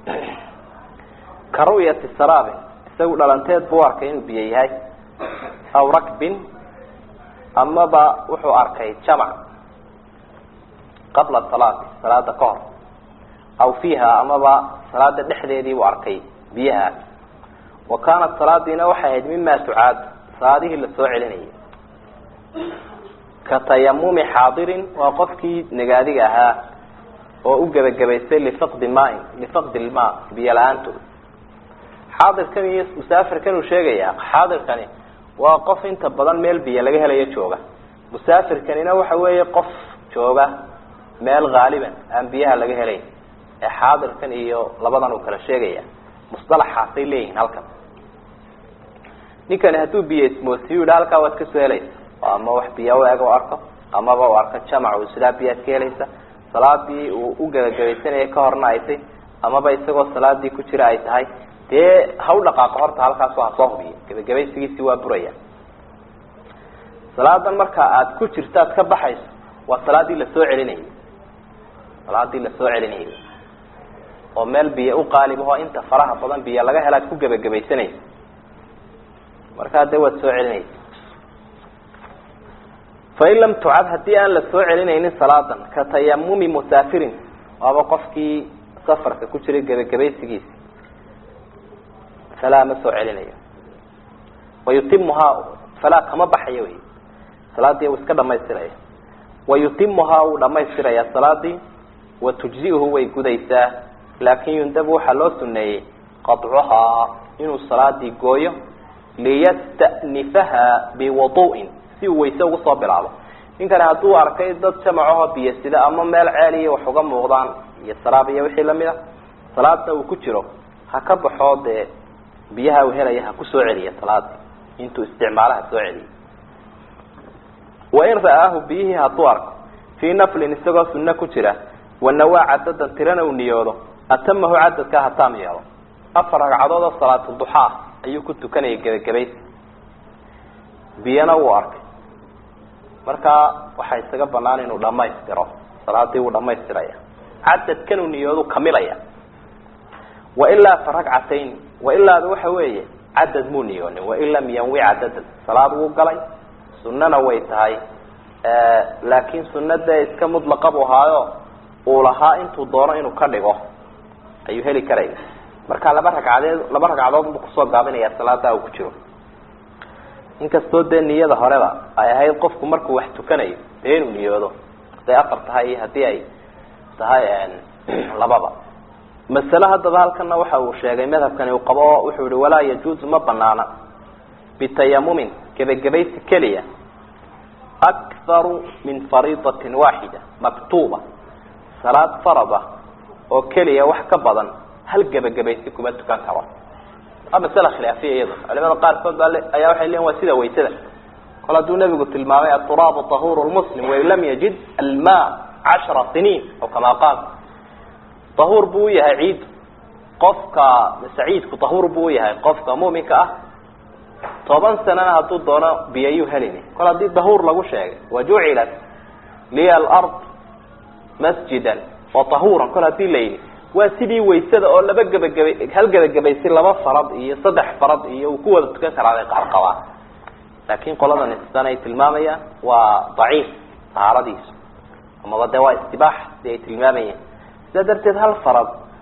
ka ru'yati saraabin isagu dhalanteed buu arkay inuu biyo yahay aw rakbin amaba wuxuu arkay jamac qabla salaati salaada ka hor aw fiiha amaba salaada dhexdeedii buu arkay biyahaas wa kaanat salaadiina waxay ahayd mima tucaad salaadihii lasoo celinayay ka tayamumi xaadirin waa qofkii nagaadiga ahaa oo u gebagabaystay lifaqdi maain lifaqdi lma biyo la-aantood xaadirkan iyo musaafirkan uu sheegaya xaadirkani waa qof inta badan meel biyo laga helayo jooga musaafirkanina waxa weeye qof jooga meel haaliban aan biyaha laga helayn ee xaadirkan iyo labadan uu kala sheegaya musalaxaasay leeyihiin halkan ninkani hadduu biyo ismoosiyu yidha halkaa waad kasoo helaysa ama wax biyo u eg u arko amaba u arko jamac uu sidaa biyaad ka helaysa salaadii uu u gebagabaysanayay ka horna ay tay amaba isagoo salaadii ku jira ay tahay dee ha u dhaqaaqo horta halkaas ha soo hubiyo gebagabaysigiisi waa buraya salaadan marka aada ku jirto aad ka baxayso waa salaadii lasoo celinayay salaadii lasoo celinayay oo meel biyo u qaalibaho inta faraha badan biyo laga hela ad ku gebagabaysanaysa markaa dee waad soo celinaysa fain lam tucad haddii aan la soo celinaynin salaadan ka tayamumi musaafirin waaba qofkii safarka ku jiray gebagabaysigiisi falaa ma soo celinayo wayutimuhaa falaa kama baxayo wey salaadii uu iska dhamaystiraya wayutimuhaa wuu dhamaystirayaa salaadii wa tujzi'uhu way gudaysaa laakin yundabu waxaa loo suneeyey qaطcuhaa inuu salaadii gooyo liyasta'nifaha biwadu'in si uu wayse ugu soo bilaabo ninkani hadduu arkay dad jamacaho biyo sida ama meel ceel iyo wax uga muuqdaan iyo saraab iyo wixii lamid a salaadna uu ku jiro ha ka baxoo dee biyaha uu helaya ha ku soo celiya salaadii intuu isticmaalaha soo celiya wain ra'aahu biyihii hadduu arko fii naflin isagoo sunno ku jira wanawaa cadadan tirana uu niyoodo atamahu cadadkaa hataam yeelo afar ragcadood oo salaatuduxaa ayuu ku tukanayay gebagabaysi biyana wuu arkay markaa waxaa isaga banaan inuu dhamaystiro salaadii wuu dhamaystiraya cadadkan uu niyoodu kamilaya wailaa fa ragcatayn wailaada waxa weeye cadad muu niyoonin wain lam yanwi cadadan salaad wuu galay sunana way tahay laakin sunna dee iska mudlaqa buu ahaayo uu lahaa intuu doono inuu ka dhigo ayuu heli karaya marka laba ragcadeed laba ragcadood buu kusoo gaabinaya salaada uu ku jiro inkastoo dee niyada horeba ay ahayd qofku markuu wax tukanayo dee inuu niyoodo haday afar tahay iyo haddii ay tahay lababa masale haddaba halkana waxa uu sheegay madhabkani uu qabo oo wuxuu yihi walaa yajuuzu ma banaana bitayamumin gebagabaysi keliya akharu min fariidatin waaxida maktuuba salaad farada oo keliya wax ka badan hal gebagabaysi kuma tukan karo waa masale khilaafiya iyado culimada qaarkood baa ayaa waxay leeyiin waa sida waysada kol hadduu nabigu tilmaamay aturaabu tahuru lmuslim wain lam yajid alma cashara siniin aw kamaa qaal tahuur buu uyahay ciid qofka saciidku tahuur buu uyahay qofka muminka ah toban sanana hadduu doono biyayuu helini kol haddii dahuur lagu sheegay wajucilat liya alard masjidan wa tahuuran kol hadii la yidhi waa sidii waysada oo laba gebagabay hal gebagabaysi laba farad iyo saddex farad iyo uu ku wada tukan karaa bay qaar qabaan laakin qoladan sidan ay tilmaamayaan waa daciif tahaaradiisu amaba dee waa istibaax si ay tilmaamayeen sidaa darteed hal farad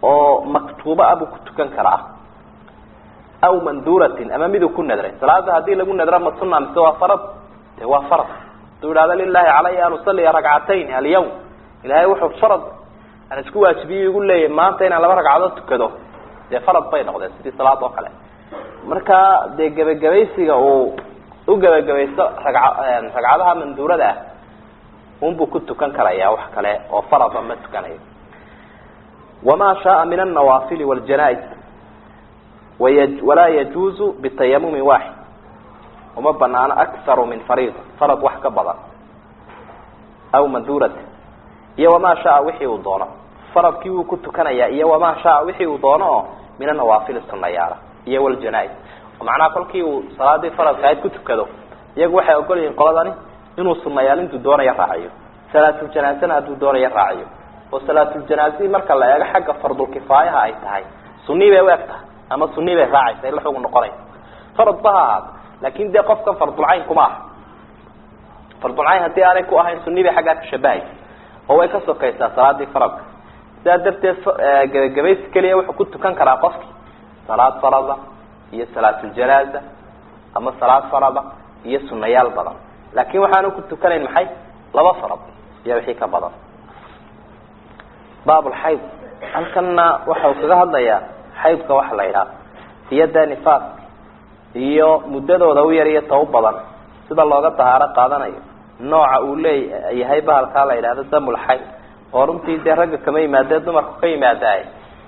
oo maktuuba ah buu ku tukan karaa aw manduratin ama miduu ku nadray salaada hadii lagu nadro ma suna mise waa farad de waa farad haduu idhahdo lilahi calaya an usaliya ragcatayn alyawm ilahay wuxuu farad aan isku waajibiye igu leeyahy maanta inaan laba ragcadood tukado dee farad bay noqdeen sidii salaad oo kale marka dee gebagabaysiga uu u gebagabaysto raga ragcadaha manduurada ah unbuu ku tukan karaya wax kale oo farada ma tukanayo wama shaaa min alnawaafili wاljanais walaa yajuuzu bitayamumi waaxid uma banaano akharu min fariida farad wax ka badan aw manduurati iyo wamaa shaa wixii uu doono faradkii wuu ku tukanaya iyo wamaa shaa wixii uu doono oo min anawaafili sunayaala iyo wljanais macnaha kolkii uu salaadii faradka ahayd ku tukado iyagu waxay ogol yihiin qoladani inuu sunayaal intuu doonayo raaciyo salaatuljanaaزana hadduu doonayo raaciyo oo salaatuljanaaزii marka la eego xagga fardulkifaayaha ay tahay sunii bay u eg tahay ama sunii bay raacaysa ila xugun noqonaysa farad ba ha ahaado laakin dee qofkan fardulcayn kuma aha fardulcayn haddii aanay ku ahayn sunii bay xaggaa ka shabahaysa oo way ka sokaysaa salaadii faradka sidaa darteed gebagabaysi keliya wuxuu ku tukan karaa qofki salaad farada iyo salaatuljanaaza ama salaad farada iyo sunayaal badan laakin waxaanu ku tukanayn maxay laba farad iyo wixii ka badan baabulxayd halkanna waxau kaga hadlayaa xaydka waxa la yidhaha iyo dee nifaas iyo muddadooda u yar iyo ta u badan sida looga dahaaro qaadanayo nooca uu leeyahay bahalkaa la yidhahdo damulxayd oo runtii dee ragga kama yimaadee dumarku ka yimaadaay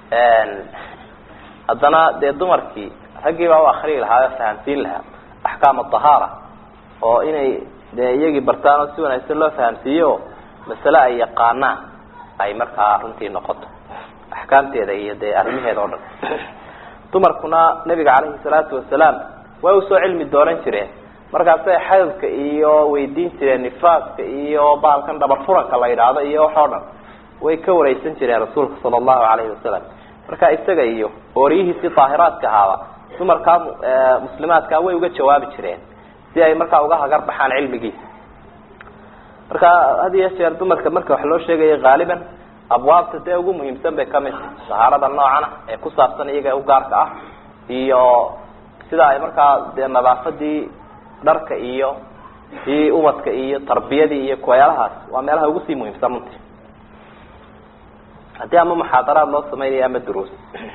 haddana dee dumarkii raggii baa u akriyi lahaa oo fahamsiin lahaa axkaam adahaara oo inay dee iyagii bartaan oo si wanaagsan loo fahamsiiyo masale ay yaqaanaan ay markaa runtii noqoto axkaamteeda iyo dee arrimaheeda o dhan dumarkuna nabiga calayhi salaatu wasalaam way usoo cilmi doonan jireen markaasay xaydka iyo weydiin jireen nifaaska iyo bahalkan dhabar furanka la yidhaahdo iyo wax oo dhan way ka wareysan jireen rasuulka sala allahu calayhi wasalam marka isaga iyo ooriyihiisii daahiraadka ahaaba dumarkaa muslimaadkaa way uga jawaabi jireen si ay markaa uga hagar baxaan cilmigiisa marka had iyo jeer dumarka marka wax loo sheegayo haaliban abwaabta dee ugu muhiimsan bay kamid tahay dahaarada noocana ee ku saabsan iyaga u gaarka ah iyo sida ay markaa dee nadaafadii dharka iyo ii ubadka iyo tarbiyadii iyo kuwayaalahaas waa meelaha ugu sii muhiimsan runtii haddii ama muxaadaraad loo samaynayo ama duruus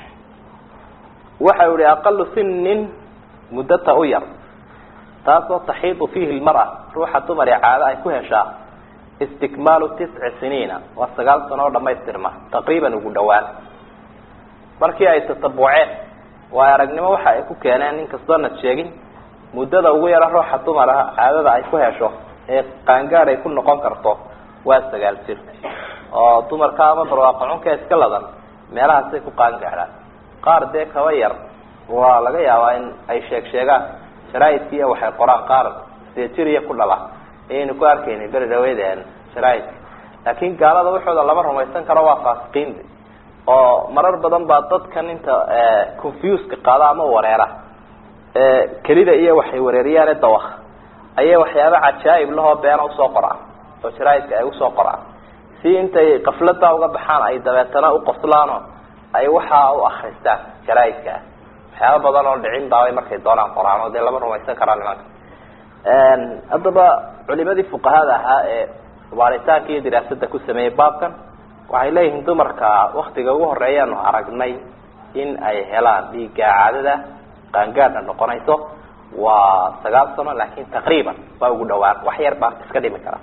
waxa yihi aqalu sinin muddata u yar taasoo taxiidu fiihi lmara ruuxa dumar ee caado ay ku heshaa istikmaalu tisci siniina waa sagaal sano oo dhamaystirma taqriiban ugu dhawaan markii ay tatabuceen waa aragnimo waxa ay ku keeneen nin kastoo nad sheegin muddada ugu yaro ruuxa dumar ah caadada ay ku hesho ee qaangaad ay ku noqon karto waa sagaal jir oo dumarka ama barwaaqacunka iska ladan meelahaasay ku qaangaadhaan qaar dee kaba yar waa laga yaabaa in ay sheeg sheegaan sharaaidkiiya waxay qoraan qaar sejiriya ku dhala ayaynu ku arkayna beri dhaweydeen sharaaidka laakin gaalada waxooda lama rumaysan karo waa faasiqiin oo marar badan baa dadkan inta confuseka qaada ama wareera kelida iyo waxay wareeriyaane dawak ayay waxyaaba cajaa'ib lahoo beena usoo qoraan oo sharaaidka ay usoo qoraan si intay kaflada uga baxaan ay dabeetana uqoslaano ay waxaa u akristaan sharaaidka ah waxyaaba badan oo dhicin baabay markay doonaan qoraan oo dee lama rumaysan karaan nimanka haddaba culimadii fuqahada ahaa ee waaritaanka iyo diraasada ku sameeyey baabkan waxay leeyihiin dumarka waktiga ugu horeeyaanu aragnay in ay helaan dhiigga caadada qaangaadna noqonayso waa sagaal sano laakin taqriiban waa ugu dhawaan wax yar baa iska dhimi kara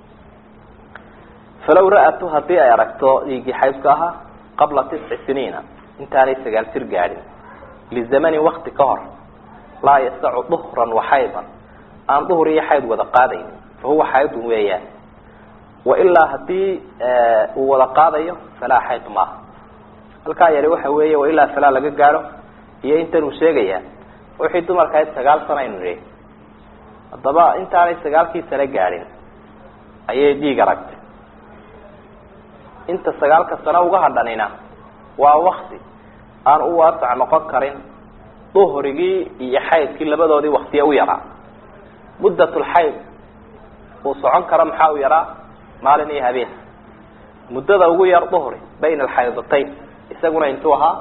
falaw ra-atu haddii ay aragto dhiiggii xaydka ahaa qabla tisci siniina intaanay sagaal jir gaadhin lizamanin wakti ka hor laa yasacu duhran waxaydan aan duhur iyo xayd wada qaadaynin fa huwa xaydun weeyaan wailaa hadii uu wada qaadayo falaa xayd maaha halkaa yari waxa weeye wailaa falaa laga gaadho iyo intan uu sheegaya wixii dumarka ahayd sagaal sano aynu nihi haddaba intaanay sagaalkii sano gaadhin ayay dhiig aragtay inta sagaalka sano uga hadhanina waa wakti aan u waasac noqon karin duhrigii iyo xaydkii labadoodii waktiye u yaraa muddatulxayd uu socon karo maxaa u yaraa maalin iyo habeen muddada ugu yar duhri bayna alxaydatayn isaguna intuu ahaa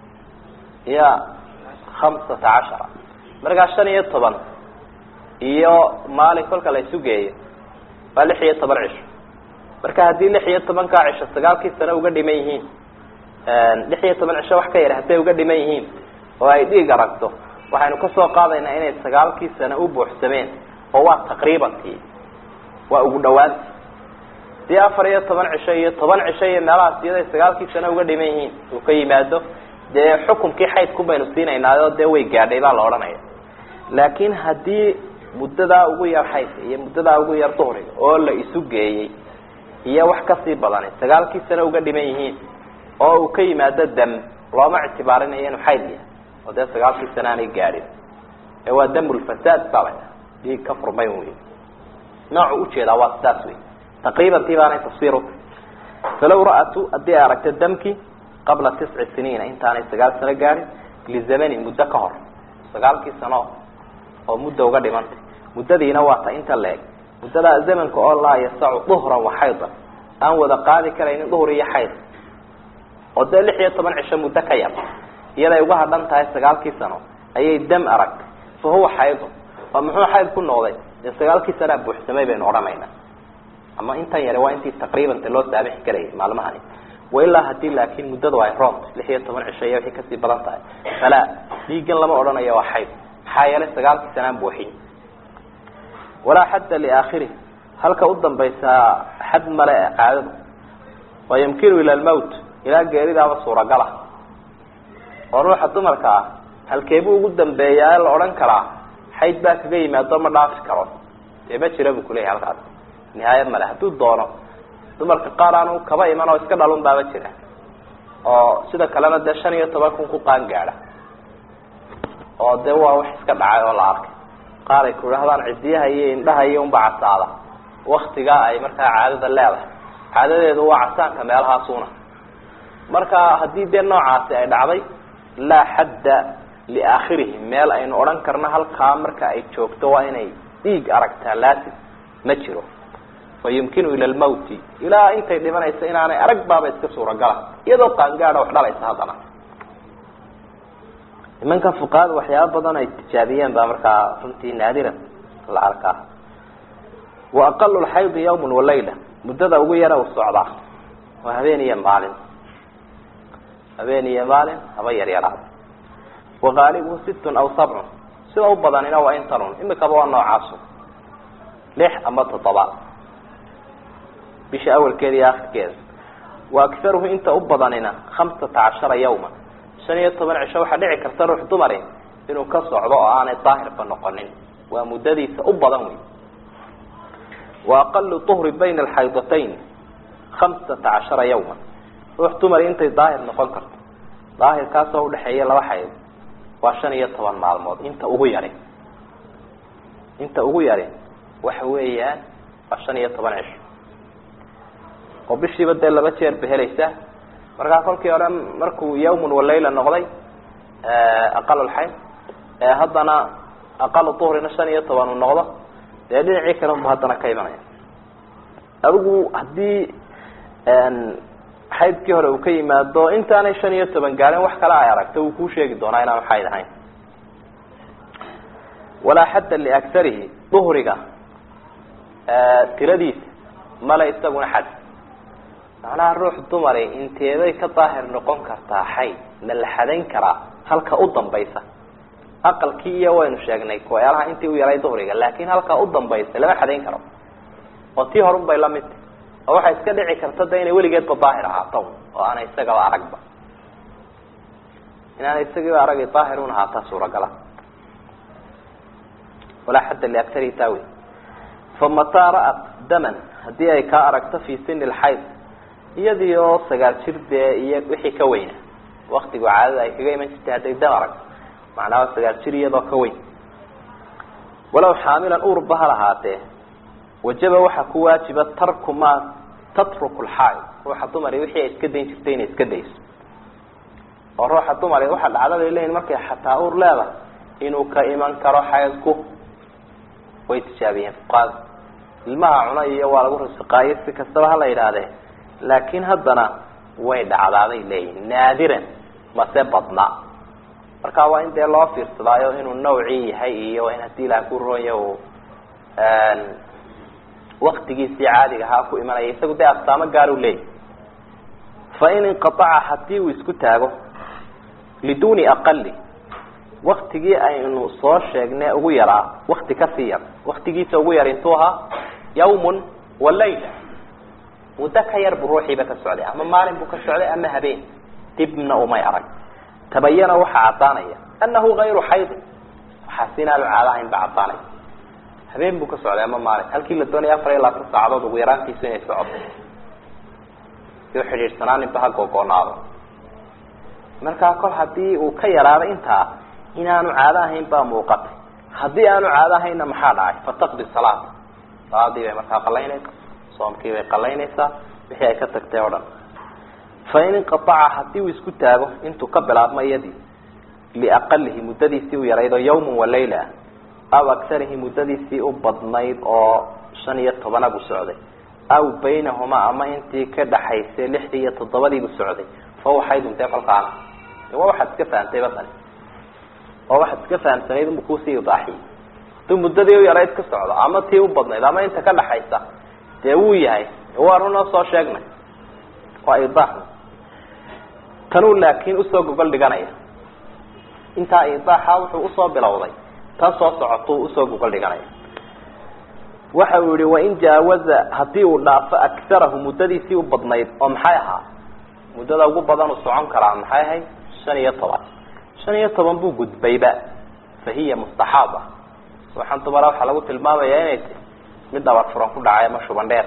ya khamsata cashara markaa shan iyo toban iyo maalin kolka la isu geeyo waa lix iyo toban cisho marka haddii lix iyo tobankaa cisho sagaalkii sano uga dhiman yihiin lix iyo toban cisho wax ka yar hadday uga dhiman yihiin oo ay dhiig aragto waxaynu kasoo qaadaynaa inay sagaalkii sano u buuxsameen oo waa taqriibankii waa ugu dhawaanti dii afar iyo toban cisho iyo toban cisho iyo meelahaas iyaday sagaalkii sano uga dhiman yihiin uu ka yimaado dee xukumkii xaydku baynu siinaynaayoo dee way gaadhay baa la odhanaya laakiin haddii muddadaa ugu yar xaydka iyo muddadaa ugu yar duhriga oo la isu geeyey iyo wax kasii badani sagaalkii sano uga dhiman yihiin oo uu ka yimaado dam looma ictibaarinayo inuu xayd yahay oo dee sagaalkii sano aanay gaadhin ee waa damulfasaad baa la dhiig ka furmay wey noocu ujeedaa waa sidaas wey taqriiban tii baanay tafsiir utahy falow ra'atu haddii ay aragto damkii qabla tisci siniina intaanay sagaal sano gaadhin lizamanin muddo ka hor sagaalkii sano oo mudda uga dhimantay muddadiina waa ta inta la eg muddadaa zamanka oo laa yasacu duhran wa xaydan aan wada qaadi karaynin duhr iyo xayd oo dee lix iyo toban cisho muddo ka yar iyaday uga hadhan tahay sagaalkii sano ayay dam aragtay fa huwa xaydun oo muxuu xayd ku noqday dee sagaalkii sanaa buuxsamay baynu odhanaynaa ama intan yare waa intii taqriibanta loo saamixi karayay maalmahani wailaa hadii laakin muddadu ay roont lix iyo toban cisho iyo wixii kasii badan tahay falaa dhiigan lama odhanayo waa xayd maxaa yeelay sagaalkii sanaan buuxiy walaa xadda liaakhirih halka u dambaysaa xad male ee qaadadu wa yumkinu ila lmowt ilaa geeridaaba suuragala oo ruuxa dumarka ah halkeebuu ugu dambeeyaa la odhan karaa xayd baa kaga yimaado ma dhaafi karo dee ma jira buu kuleyahay halkaas nihaaya male hadduu doono dumarka qaar aanu kaba iman oo iska dhalun baaba jira oo sida kalena dee shan iyo toban kun ku qaan gaadha oo dee waa wax iska dhacay oo la arkay qaar ay ku idhahdaan cidiyaha iyo indhaha iyo unba casaada waktigaa ay markaa caadada leedahay caadadeedu waa casaanka meelahaasuna marka haddii dee noocaasi ay dhacday laa xadda liaakhirihi meel aynu odhan karno halkaa marka ay joogto waa inay dhiig aragtaa laasim ma jiro fa yumkinu ila lmawti ilaa intay dhimanaysa inaanay arag baaba iska suuragala iyadoo qaangaada wax dhalaysa haddana nimanka fuqahada waxyaaba badan ay tijaabiyeen baa markaa runtii naadiran la arkaa wa aqalu lxaydi yawmun walayla muddada ugu yara u socdaa waa habeen iyo maalin habeen iyo maalin haba yaryaraada waqaalibuhu sittun aw sabcun sida u badanina waa intanun imikaba waa noocaasu lix ama toddoba bisha awalkeeda iyo akhirkeeda wa akharuhu inta u badanina khamsata cashara yawma shan iyo toban cisho waxaa dhici karta ruux dumari inuu ka socdo oo aanay daahirba noqonin waa muddadiisa u badan wey wa aqalu uhri bayna alxaydatayn khamsata cashara yawma ruux dumari intay daahir noqon karto daahirkaasoo udhexeeya laba xayd waa shan iyo toban maalmood inta ugu yari inta ugu yari waxa weeyaan waa shan iyo toban cisho oo bishiiba dee laba jeer ba helaysa markaa kolkii hore markuu yawmun walayla noqday aqal lxayd haddana aqal uhrina shan iyo toban uu noqdo dee dhinacii kale unba haddana ka imanaya adigu haddii xaydkii hore uu ka yimaado intaanay shan iyo toban gaarin wax kale ay aragto wuu kuu sheegi doonaa inaanu xayd ahayn walaa xadda liaktarihi duhriga tiradiisa male isaguna xad macnaha ruux dumari inteeday ka daahir noqon kartaa xayd ma la xadayn karaa halka u dambaysa aqalkii iyo waynu sheegnay kuwayaalaha intii u yaray duhriga laakin halka u dambaysa lama xadayn karo oo tii horun bay lamid tahy oo waxay iska dhici karta de inay weligeedba daahir ahaato oo aanay isagaba aragba inaanay isagiiba aragi daahir un ahaataa suuragala walaa xadda liaktarihi taawi famataa ra'at daman haddii ay kaa aragto fi sini lxayd iyadii oo sagaal jir dee iyo wixii ka weyna waktigu caadada ay kaga iman jirtay hadday dam aragto macnaha sagaal jir iyadoo ka weyn walow xaamilan uurba ha lahaatee wajaba waxaa ku waajiba tarku maa tatruku lxaaid ruuxa dumari wixii ay iska dayn jirtay inay iska dayso oo ruuxa dumari waxaa dhacda bay leeyihin markay xataa uur leedahay inuu ka iman karo xaydku way tijaabiyeen fuqaada ilmaha cuna iyo waa lagu rasiqaayo si kastaba hala yidhaahdee laakin haddana way dhacdaaday leeyihin naadiran mase badna marka waa in dee loo fiirsadaayo inuu nawcii yahay iyo in haddii ilaah ku roonya uu waktigiisii caadiga ahaa ku imanaya isagu dee astaamo gaaru leeyahy fain inqaaca hadii uu isku taago liduni aqali waktigii aynu soo sheegnay ugu yaraa wakti kasii yar waktigiisa ugu yar intuu ahaa yawmun wa layla muddo ka yar buu ruuxiiba ka socday ama maalin buu ka socday ama habeen dibna umay arag tabayana waxaa caddaanaya anahu gayru xaydin waxaas inaanu caadahayn ba caddaanaya habeen buu ka socday ama maalin halkii la doonaya afar iyo labaatan saacadood ugu yaraantiisu inay socoto si xidhiidhsanaaninba ha googoonaado markaa kol hadii uu ka yaraado intaa inaanu caado ahayn baa muuqatay haddii aanu caado ahaynna maxaa dhacay fataqdi salaata salaadii bay markaa qalaynaysaa soomkii bay qalaynaysaa wixii ay ka tagtay o dhan fain inqaaca hadii uu isku taago intuu ka bilaabmo iyadii liaqalihi muddadiisii u yaraydo yawman wa layla aw aktarihi muddadiisii u badnayd oo shan iyo tobanabu socday aw baynahumaa ama intii ka dhaxaysay lixdii iyo toddobadiibu socday fa waxay duntay kolkaana waa waxaad iska fahamtay batani oo waxaad iska fahamsanayd unba kuusii idaaxiyey haduu muddadii u yarayd ka socdo ama tii u badnayd ama inta ka dhaxaysa dee wuu yahay waa runoo soo sheegnay waa idaax tanuu laakiin usoo gogol dhiganaya intaa idaaxa wuxuu usoo bilowday tan soo socotuu usoo gogol dhiganaya waxa uu yihi wain jaawaza hadii uu dhaafo akarahu muddadiisii u badnayd oo maxay ahaa muddada ugu badan uu socon karaa maxay ahayd shan iyo toban shan iyo toban buu gudbayba fa hiya mustaxaaba waxaan dumara waxaa lagu tilmaamaya inay ti mid dhabar furan ku dhacay ama shuban dheer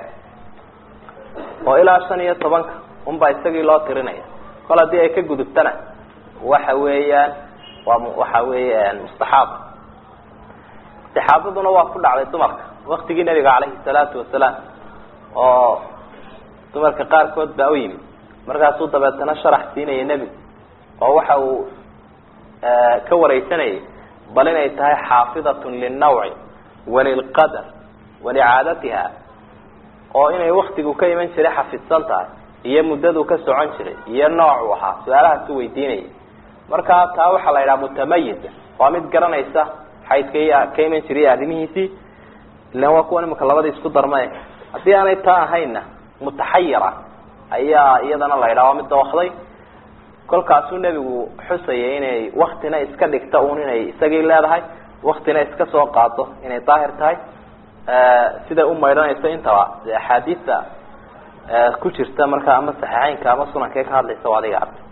oo ilaa shan iyo tobanka unbaa isagii loo tirinaya kol haddii ay ka gudubtana waxa weeyaan waa waxa weeye mustaxaaba istixaabaduna waa ku dhacday dumarka waktigii nabiga calayhi salaatu wasalaam oo dumarka qaarkood baa u yimid markaasuu dabeetana sharax siinaya nebigu oo waxa uu ka wareysanayay bal inay tahay xaafidatun lilnawci walilqadar walicaadatiha oo inay waktigu ka iman jiray xafidsan tahay iyo muddaduu ka socon jiray iyo noocuu ahaa su-aalahaasuu weydiinayay markaa taa waxaa la yidhaha mutamayiza waa mid garanaysa xaydka ka iman jiray arrimihiisii ilan waa kuwan imika labadii isku darmay haddii aanay taa ahaynna mutaxayira ayaa iyadana la yidhaha waa mid dawakday kolkaasuu nebigu xusayay inay waktina iska dhigta un inay isagii leedahay waktina iska soo qaado inay daahir tahay siday u maydhanayso intaba de axaadiista ku jirta markaa ama saxiixeynka ama sunankae ka hadlaysa o adiga arka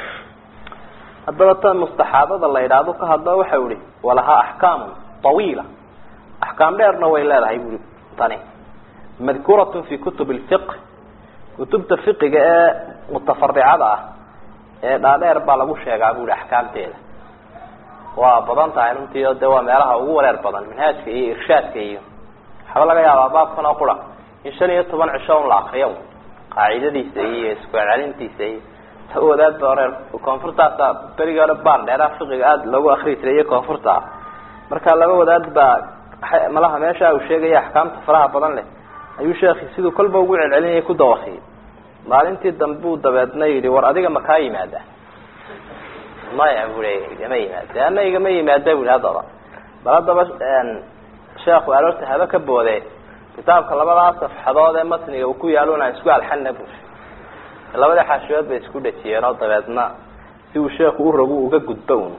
haddaba tan mustaxaabada la yidhaahdo ka hadlo waxa ihi walahaa axkaamun tawiila axkaam dheerna way leedahay bui tani madkuuratun fi kutub lfiq kutubta fiqiga ee mutafaricada ah ee dhaadheer baa lagu sheegaa bui axkaamteeda waa badan tahay runtii o de waa meelaha ugu wareer badan minhaajka iyo irshaadka iyo waxaba laga yaabaa baabkan oo qura in shan iyo toban cisho un la akriyo qaacidadiisa iyo isku celcelintiisa iyo wadaad ba oreer koonfurtaasa berigi hore baan dheeraha fiqiga aada loogu akri jiray iyo koonfurta ah marka laba wadaad baa malaha meesha uu sheegaya axkaamta faraha badan leh ayuu sheekhi siduu kolba ugu celcelinayay ku dawakiyay maalintii dambuu dabeedna yidhi war adiga ma kaa yimaada maya bui igama yimaada ana igama yimaada bui haddaba bal haddaba sheekhu aroorta haba ka boode kitaabka labadaa safxadood ee matniga uu ku yaalona isku alxana bu labada xaashiyood bay isku dhajiyeen oo dabeedna si uu sheeku u rogu uga gudbo un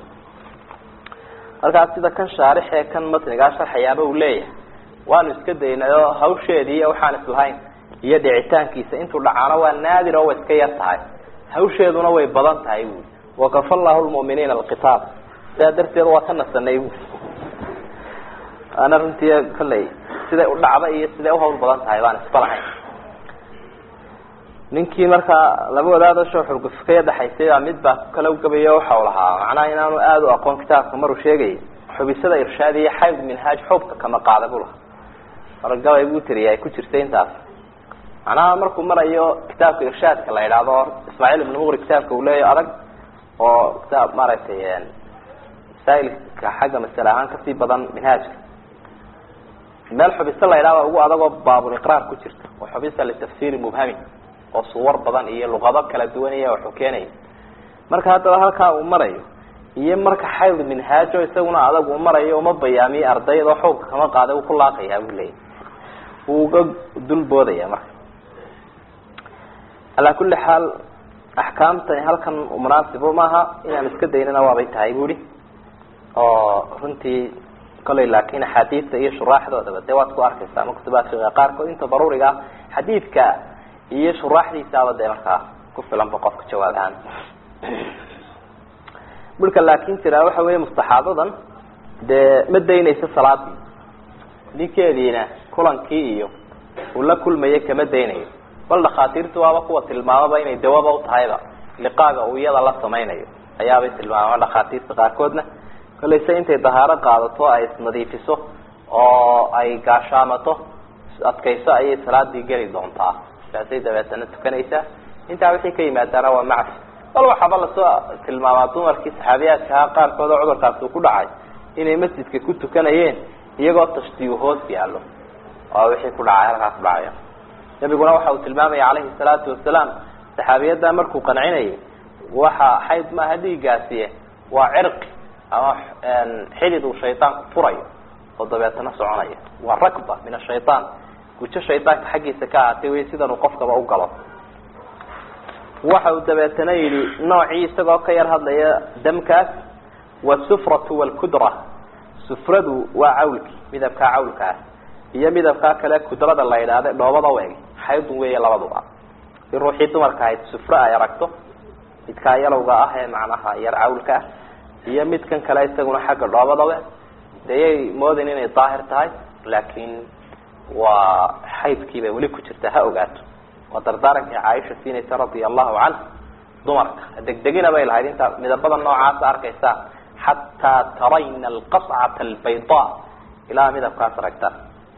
markaas sida kan shaarix ee kan matnigaa sharxayaaba uu leeyahay waanu iska daynay oo hawsheedii iyo waxaan islahayn iyo dhicitaankiisa intuu dhacaano waa naadir oo way iska yar tahay hawsheeduna way badan tahay bui wakafa llahu lmu'miniina alqitaal sidaa darteed waa ka nasanay bu ana runtii kolley siday u dhacda iyo siday uhawl badan tahay baan isba lahayn ninkii markaa laba wadaado shoo xurgufkaya dhaxaysay baa mid baa kala gabayo waxau lahaa macnaha inaanu aada u aqoon kitaabka maruu sheegayay xubisada irshaad iyo xayd minhaaj xubka kama qaada bu lahaa mar gabay buu tiriya ay ku jirtay intaas macnaha markuu marayo kitaabka irshaadka la yidhaahdo ismaaciil ibnu muqri kitaabka uu leeyahy adag oo kitaab maaragtay masaa'ilka xagga masale ahaan kasii badan minhaajka meel xubisa la yidhahdo ugu adagoo baabuliqraar ku jirta oo xubisa litafsiiri mubhami oo suwar badan iyo luqado kala duwan iyo waxuu keenaya marka haddaba halkaa uu marayo iyo marka xayd minhaajo isaguna adag uu marayo uma bayaamiye ardayda oo xoogka kama qaaday uu ku laaqayaa buu leeyahy wuu uga dulboodaya marka calaa kulli xaal axkaamtani halkan munaasibo maaha inaan iska daynana waabay tahay buuhi oo runtii kolay laakin axaadiidta iyo shuraaxdoodaba dee waad ku arkaysa ama kutubaat fiqiga qaarkood inta daruuriga ah xadiidka iyo shuraaxdiisaaba dee markaa ku filanba qofka jawaab ahaan dhulka laakin jiraa waxa weya mustaxaadadan dee ma daynayso salaadii ninkeediina kulankii iyo uu la kulmayo kama daynayo bal dhakhaatiirtu waaba kuwa tilmaamaba inay dawaba utahayba liqaaga uu iyada la samaynayo ayaabay tilmaama dhakhaatiirta qaarkoodna kolayse intay dahaaro qaadato ay isnadiifiso oo ay gaashaamato adkayso ayay salaadii geli doontaa saasay dabeetana tukanaysaa intaa wixii ka yimaadaana waa macfi bal waxaaba lasoo tilmaamaa dumarkii saxaabiyaadkaha qaarkood oo cudurkaasi uu ku dhacay inay masjidka ku tukanayeen iyagoo tashtiyu hoos yaallo oo wixii ku dhacay halkaa ku dhacaya nabiguna waxa uu tilmaamaya calayhi salaatu wasalaam saxaabiyadda markuu qancinayay waxa xayd maaha dhiiggaasiye waa cirqi ama xidid uu shaydaanku furayo oo dabeetana soconaya waa rakba min ashayaan gujo shaydaanka xaggiisa ka ahaatay wey sidan uu qofkaba u galo waxa uu dabeetana yidhi noocii isagoo ka yar hadlaya damkaas wasufratu walkudra sufradu waa cawlki midabkaa cawlkaas iyo midabkaa kale kudrada la yidhaahda dhoobada u eg xaydun weeye labaduba si ruuxii dumarka ahayd sufro ay aragto midkaa yalowga ah ee macnaha yar cawlka ah iyo midkan kale isaguna xagga dhoobada we deyay moodin inay daahir tahay laakiin waa xaydkii bay weli ku jirtaa ha ogaato waa dardaarankii caaisha siinaysa radia allahu canha dumarka degdegina bay lahayd intaa midabada noocaasa arkaysaa xataa tarayna alqascata albayda ilaa midabkaas aragtaan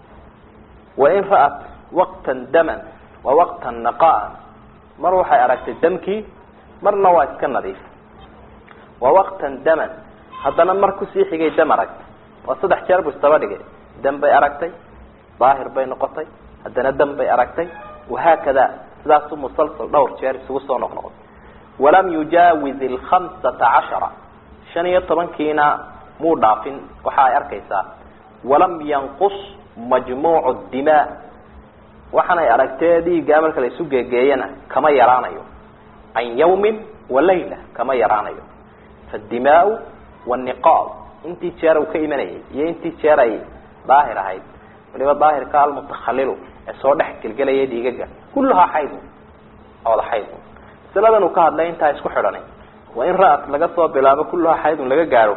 wain ra'at waqtan daman wa waqtan naqaan mar waxay aragtay damkii marna waa iska nadiif wa waqtan daman haddana mar kusii xigay dam aragtay waa saddex jeer buu istaba dhigay dam bay aragtay daahir bay noqotay haddana dam bay aragtay wahaakada sidaasu musalsal dhowr jeer isugu soo noqnoqday walam yujaawiz alkhamsata cashara shan iyo tobankiina muu dhaafin waxa ay arkaysaa walam yanqus majmuucu dimaa waxaanay aragtee dhiiggaa marka la isu geegeeyana kama yaraanayo can yawmin wa layla kama yaraanayo faadimaau waniqaab intii jeer uu ka imanayay iyo intii jeer ay daahir ahayd waliba daahirka almutakhalilu ee soo dhex gelgelaya dhiigaga kulluhaa xaydun wada xaydun masaladan uu ka hadlay intaa isku xidhanay waa in ra-at laga soo bilaabo kulluhaa xaydun laga gaadho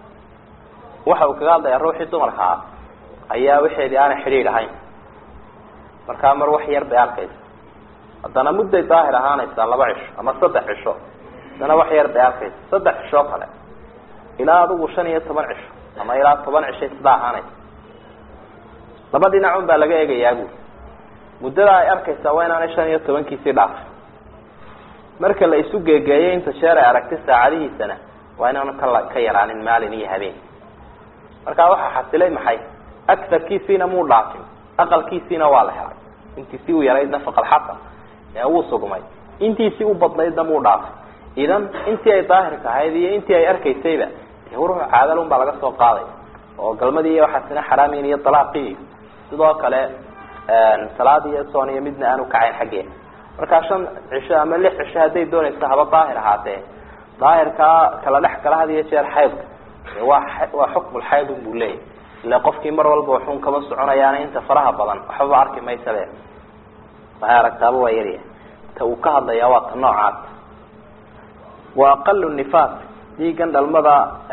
waxa uu kaga hadlayaa ruuxii dumarka ah ayaa waxeedii aanay xidhiidh ahayn markaa mar wax yar bay arkaysa haddana mudday daahir ahaanaysaa laba cisho ama saddex cisho haddana wax yar bay arkaysa saddex cishoo kale ilaa adigu shan iyo toban cisho ama ilaa toban cishay sidaa ahaanaysa laba dhinacun baa laga eegayaa buuli muddada ay arkaysaa waa inaanay shan iyo tobankiisii dhaafay marka la isu geegeeyay inta sheer ay aragtay saacadihiisana waa inaanu kala ka yaraanin maalin iyo habeen markaa waxaa xasilay maxay agarkiisiina muu dhaafin aqalkiisiina waa la helay intiisii u yaraydna faqalxasan ee wuu sugmay intiisii u badnaydna muu dhaafay idan intii ay daahirka ahayd iyo intii ay arkaysayba dee ruux caadal un baa laga soo qaaday oo galmadii iyo waxaasina xaraamin iyo dalaaqii sidoo kale salaad iyo soon iyo midna aanu kacayn xaggeeda markaa shan cisho ama lix cisho hadday doonayso haba daahir ahaatee daahirkaa kala dhex kala had iyo jeer xaydka waa waa xukmulxayd un buu leeyahy ila qofkii mar walba waxun kama soconayaana inta faraha badan waxbaba arki maysabe waxay aragtaaba waa yaryahay ta uu ka hadlayaa waa ta noocaas wa aqalu nifaas dhiigan dhalmada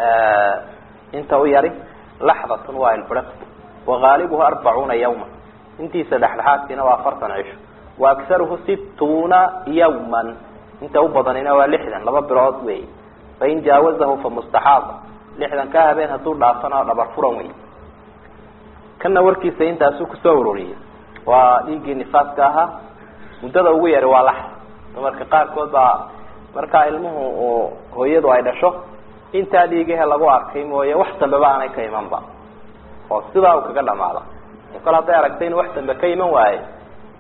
inta u yari laxdatun waa ilbiriq wagaalibuhu arbacuuna yawma intiisa dhexdhexaadkiina waa afartan cisho wa aksaruhu situuna yawman inta u badanina waa lixdan laba bilood wey fain jaawazahu fa mustaxaaba lixdan ka habeen hadduu dhaafana dhabar furan wey kana warkiisa intaasuu kusoo ururiyey waa dhiiggii nifaaska ahaa muddada ugu yari waa lax dumarka qaarkood baa markaa ilmuhu uu hooyadu ay dhasho intaa dhiigahe lagu arkay mooye wax dambeba aanay ka imanba oo sidaa uu kaga dhamaada kol hadday aragtay inuu wax dambe ka iman waaye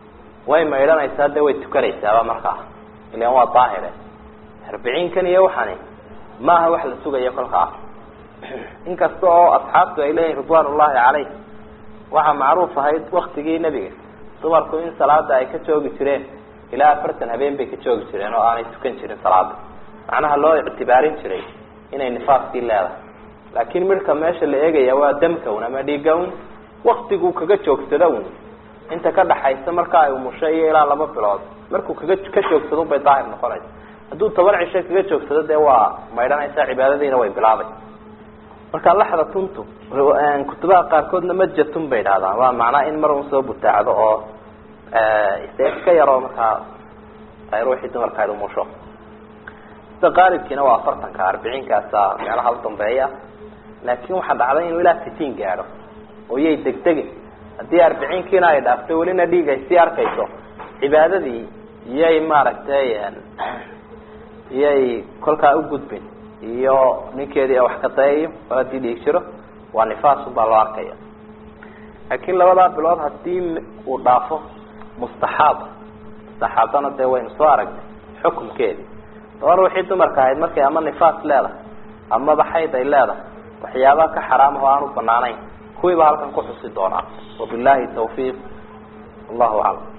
way maydhanaysaa de way tukanaysaaba markaa ilan waa daahire arbiciinkan iyo waxani maaha wax la sugayo kolkaa inkasta oo asxaabtu ay leeyihin ridwan ullahi caleyh waxaa macruuf ahayd waktigii nebiga dumarku in salaada ay ka joogi jireen ilaa afartan habeen bay ka joogi jireen oo aanay tukan jirin salaada macnaha loo ictibaarin jiray inay nifaaskii leedahay laakiin midhka meesha la eegaya waa damka un ama dhiiga un waktiguu kaga joogsado un inta ka dhaxaysa marka ay umusho iyo ilaa laba bilood markuu kaga ka joogsado bay daahir noqonaysa hadduu toban cisho kaga joogsado dee waa maydhanaysaa cibaadadiina way bilaabay marka laxda tuntu kutubaha qaarkoodna majatun bay idhahdaan waa macnaa in mar un soo butaacdo oo ise iska yaroo markaa ay ruuxii dumarka ayd umusho sida qaalibkiina waa afartanka arbiciinkaasa meelaha u dambeeya laakin waxaa dhacday inuu ilaa sitiin gaadho oo yay degdegin haddii arbiciinkiina ay dhaafto welina dhiig ay sii arkayso cibaadadii iyay maaragtay iyay kolkaa ugudbin iyo ninkeedii wax ka dayayo oo haddii dhiig jiro waa nifaasun baa loo arkaya laakiin labadaa bilood hadii uu dhaafo mustaxaaba mustaxaabana dee waynu soo aragnay xukumkeedii daba ruuxii dumarka ahayd markay ama nifaas leedahay amaba xayd ay leedahay waxyaabaha ka xaraamaho aan u banaanayn kuwii baa halkan ku xusi doonaa wabillahi tawfiiq allahu aclam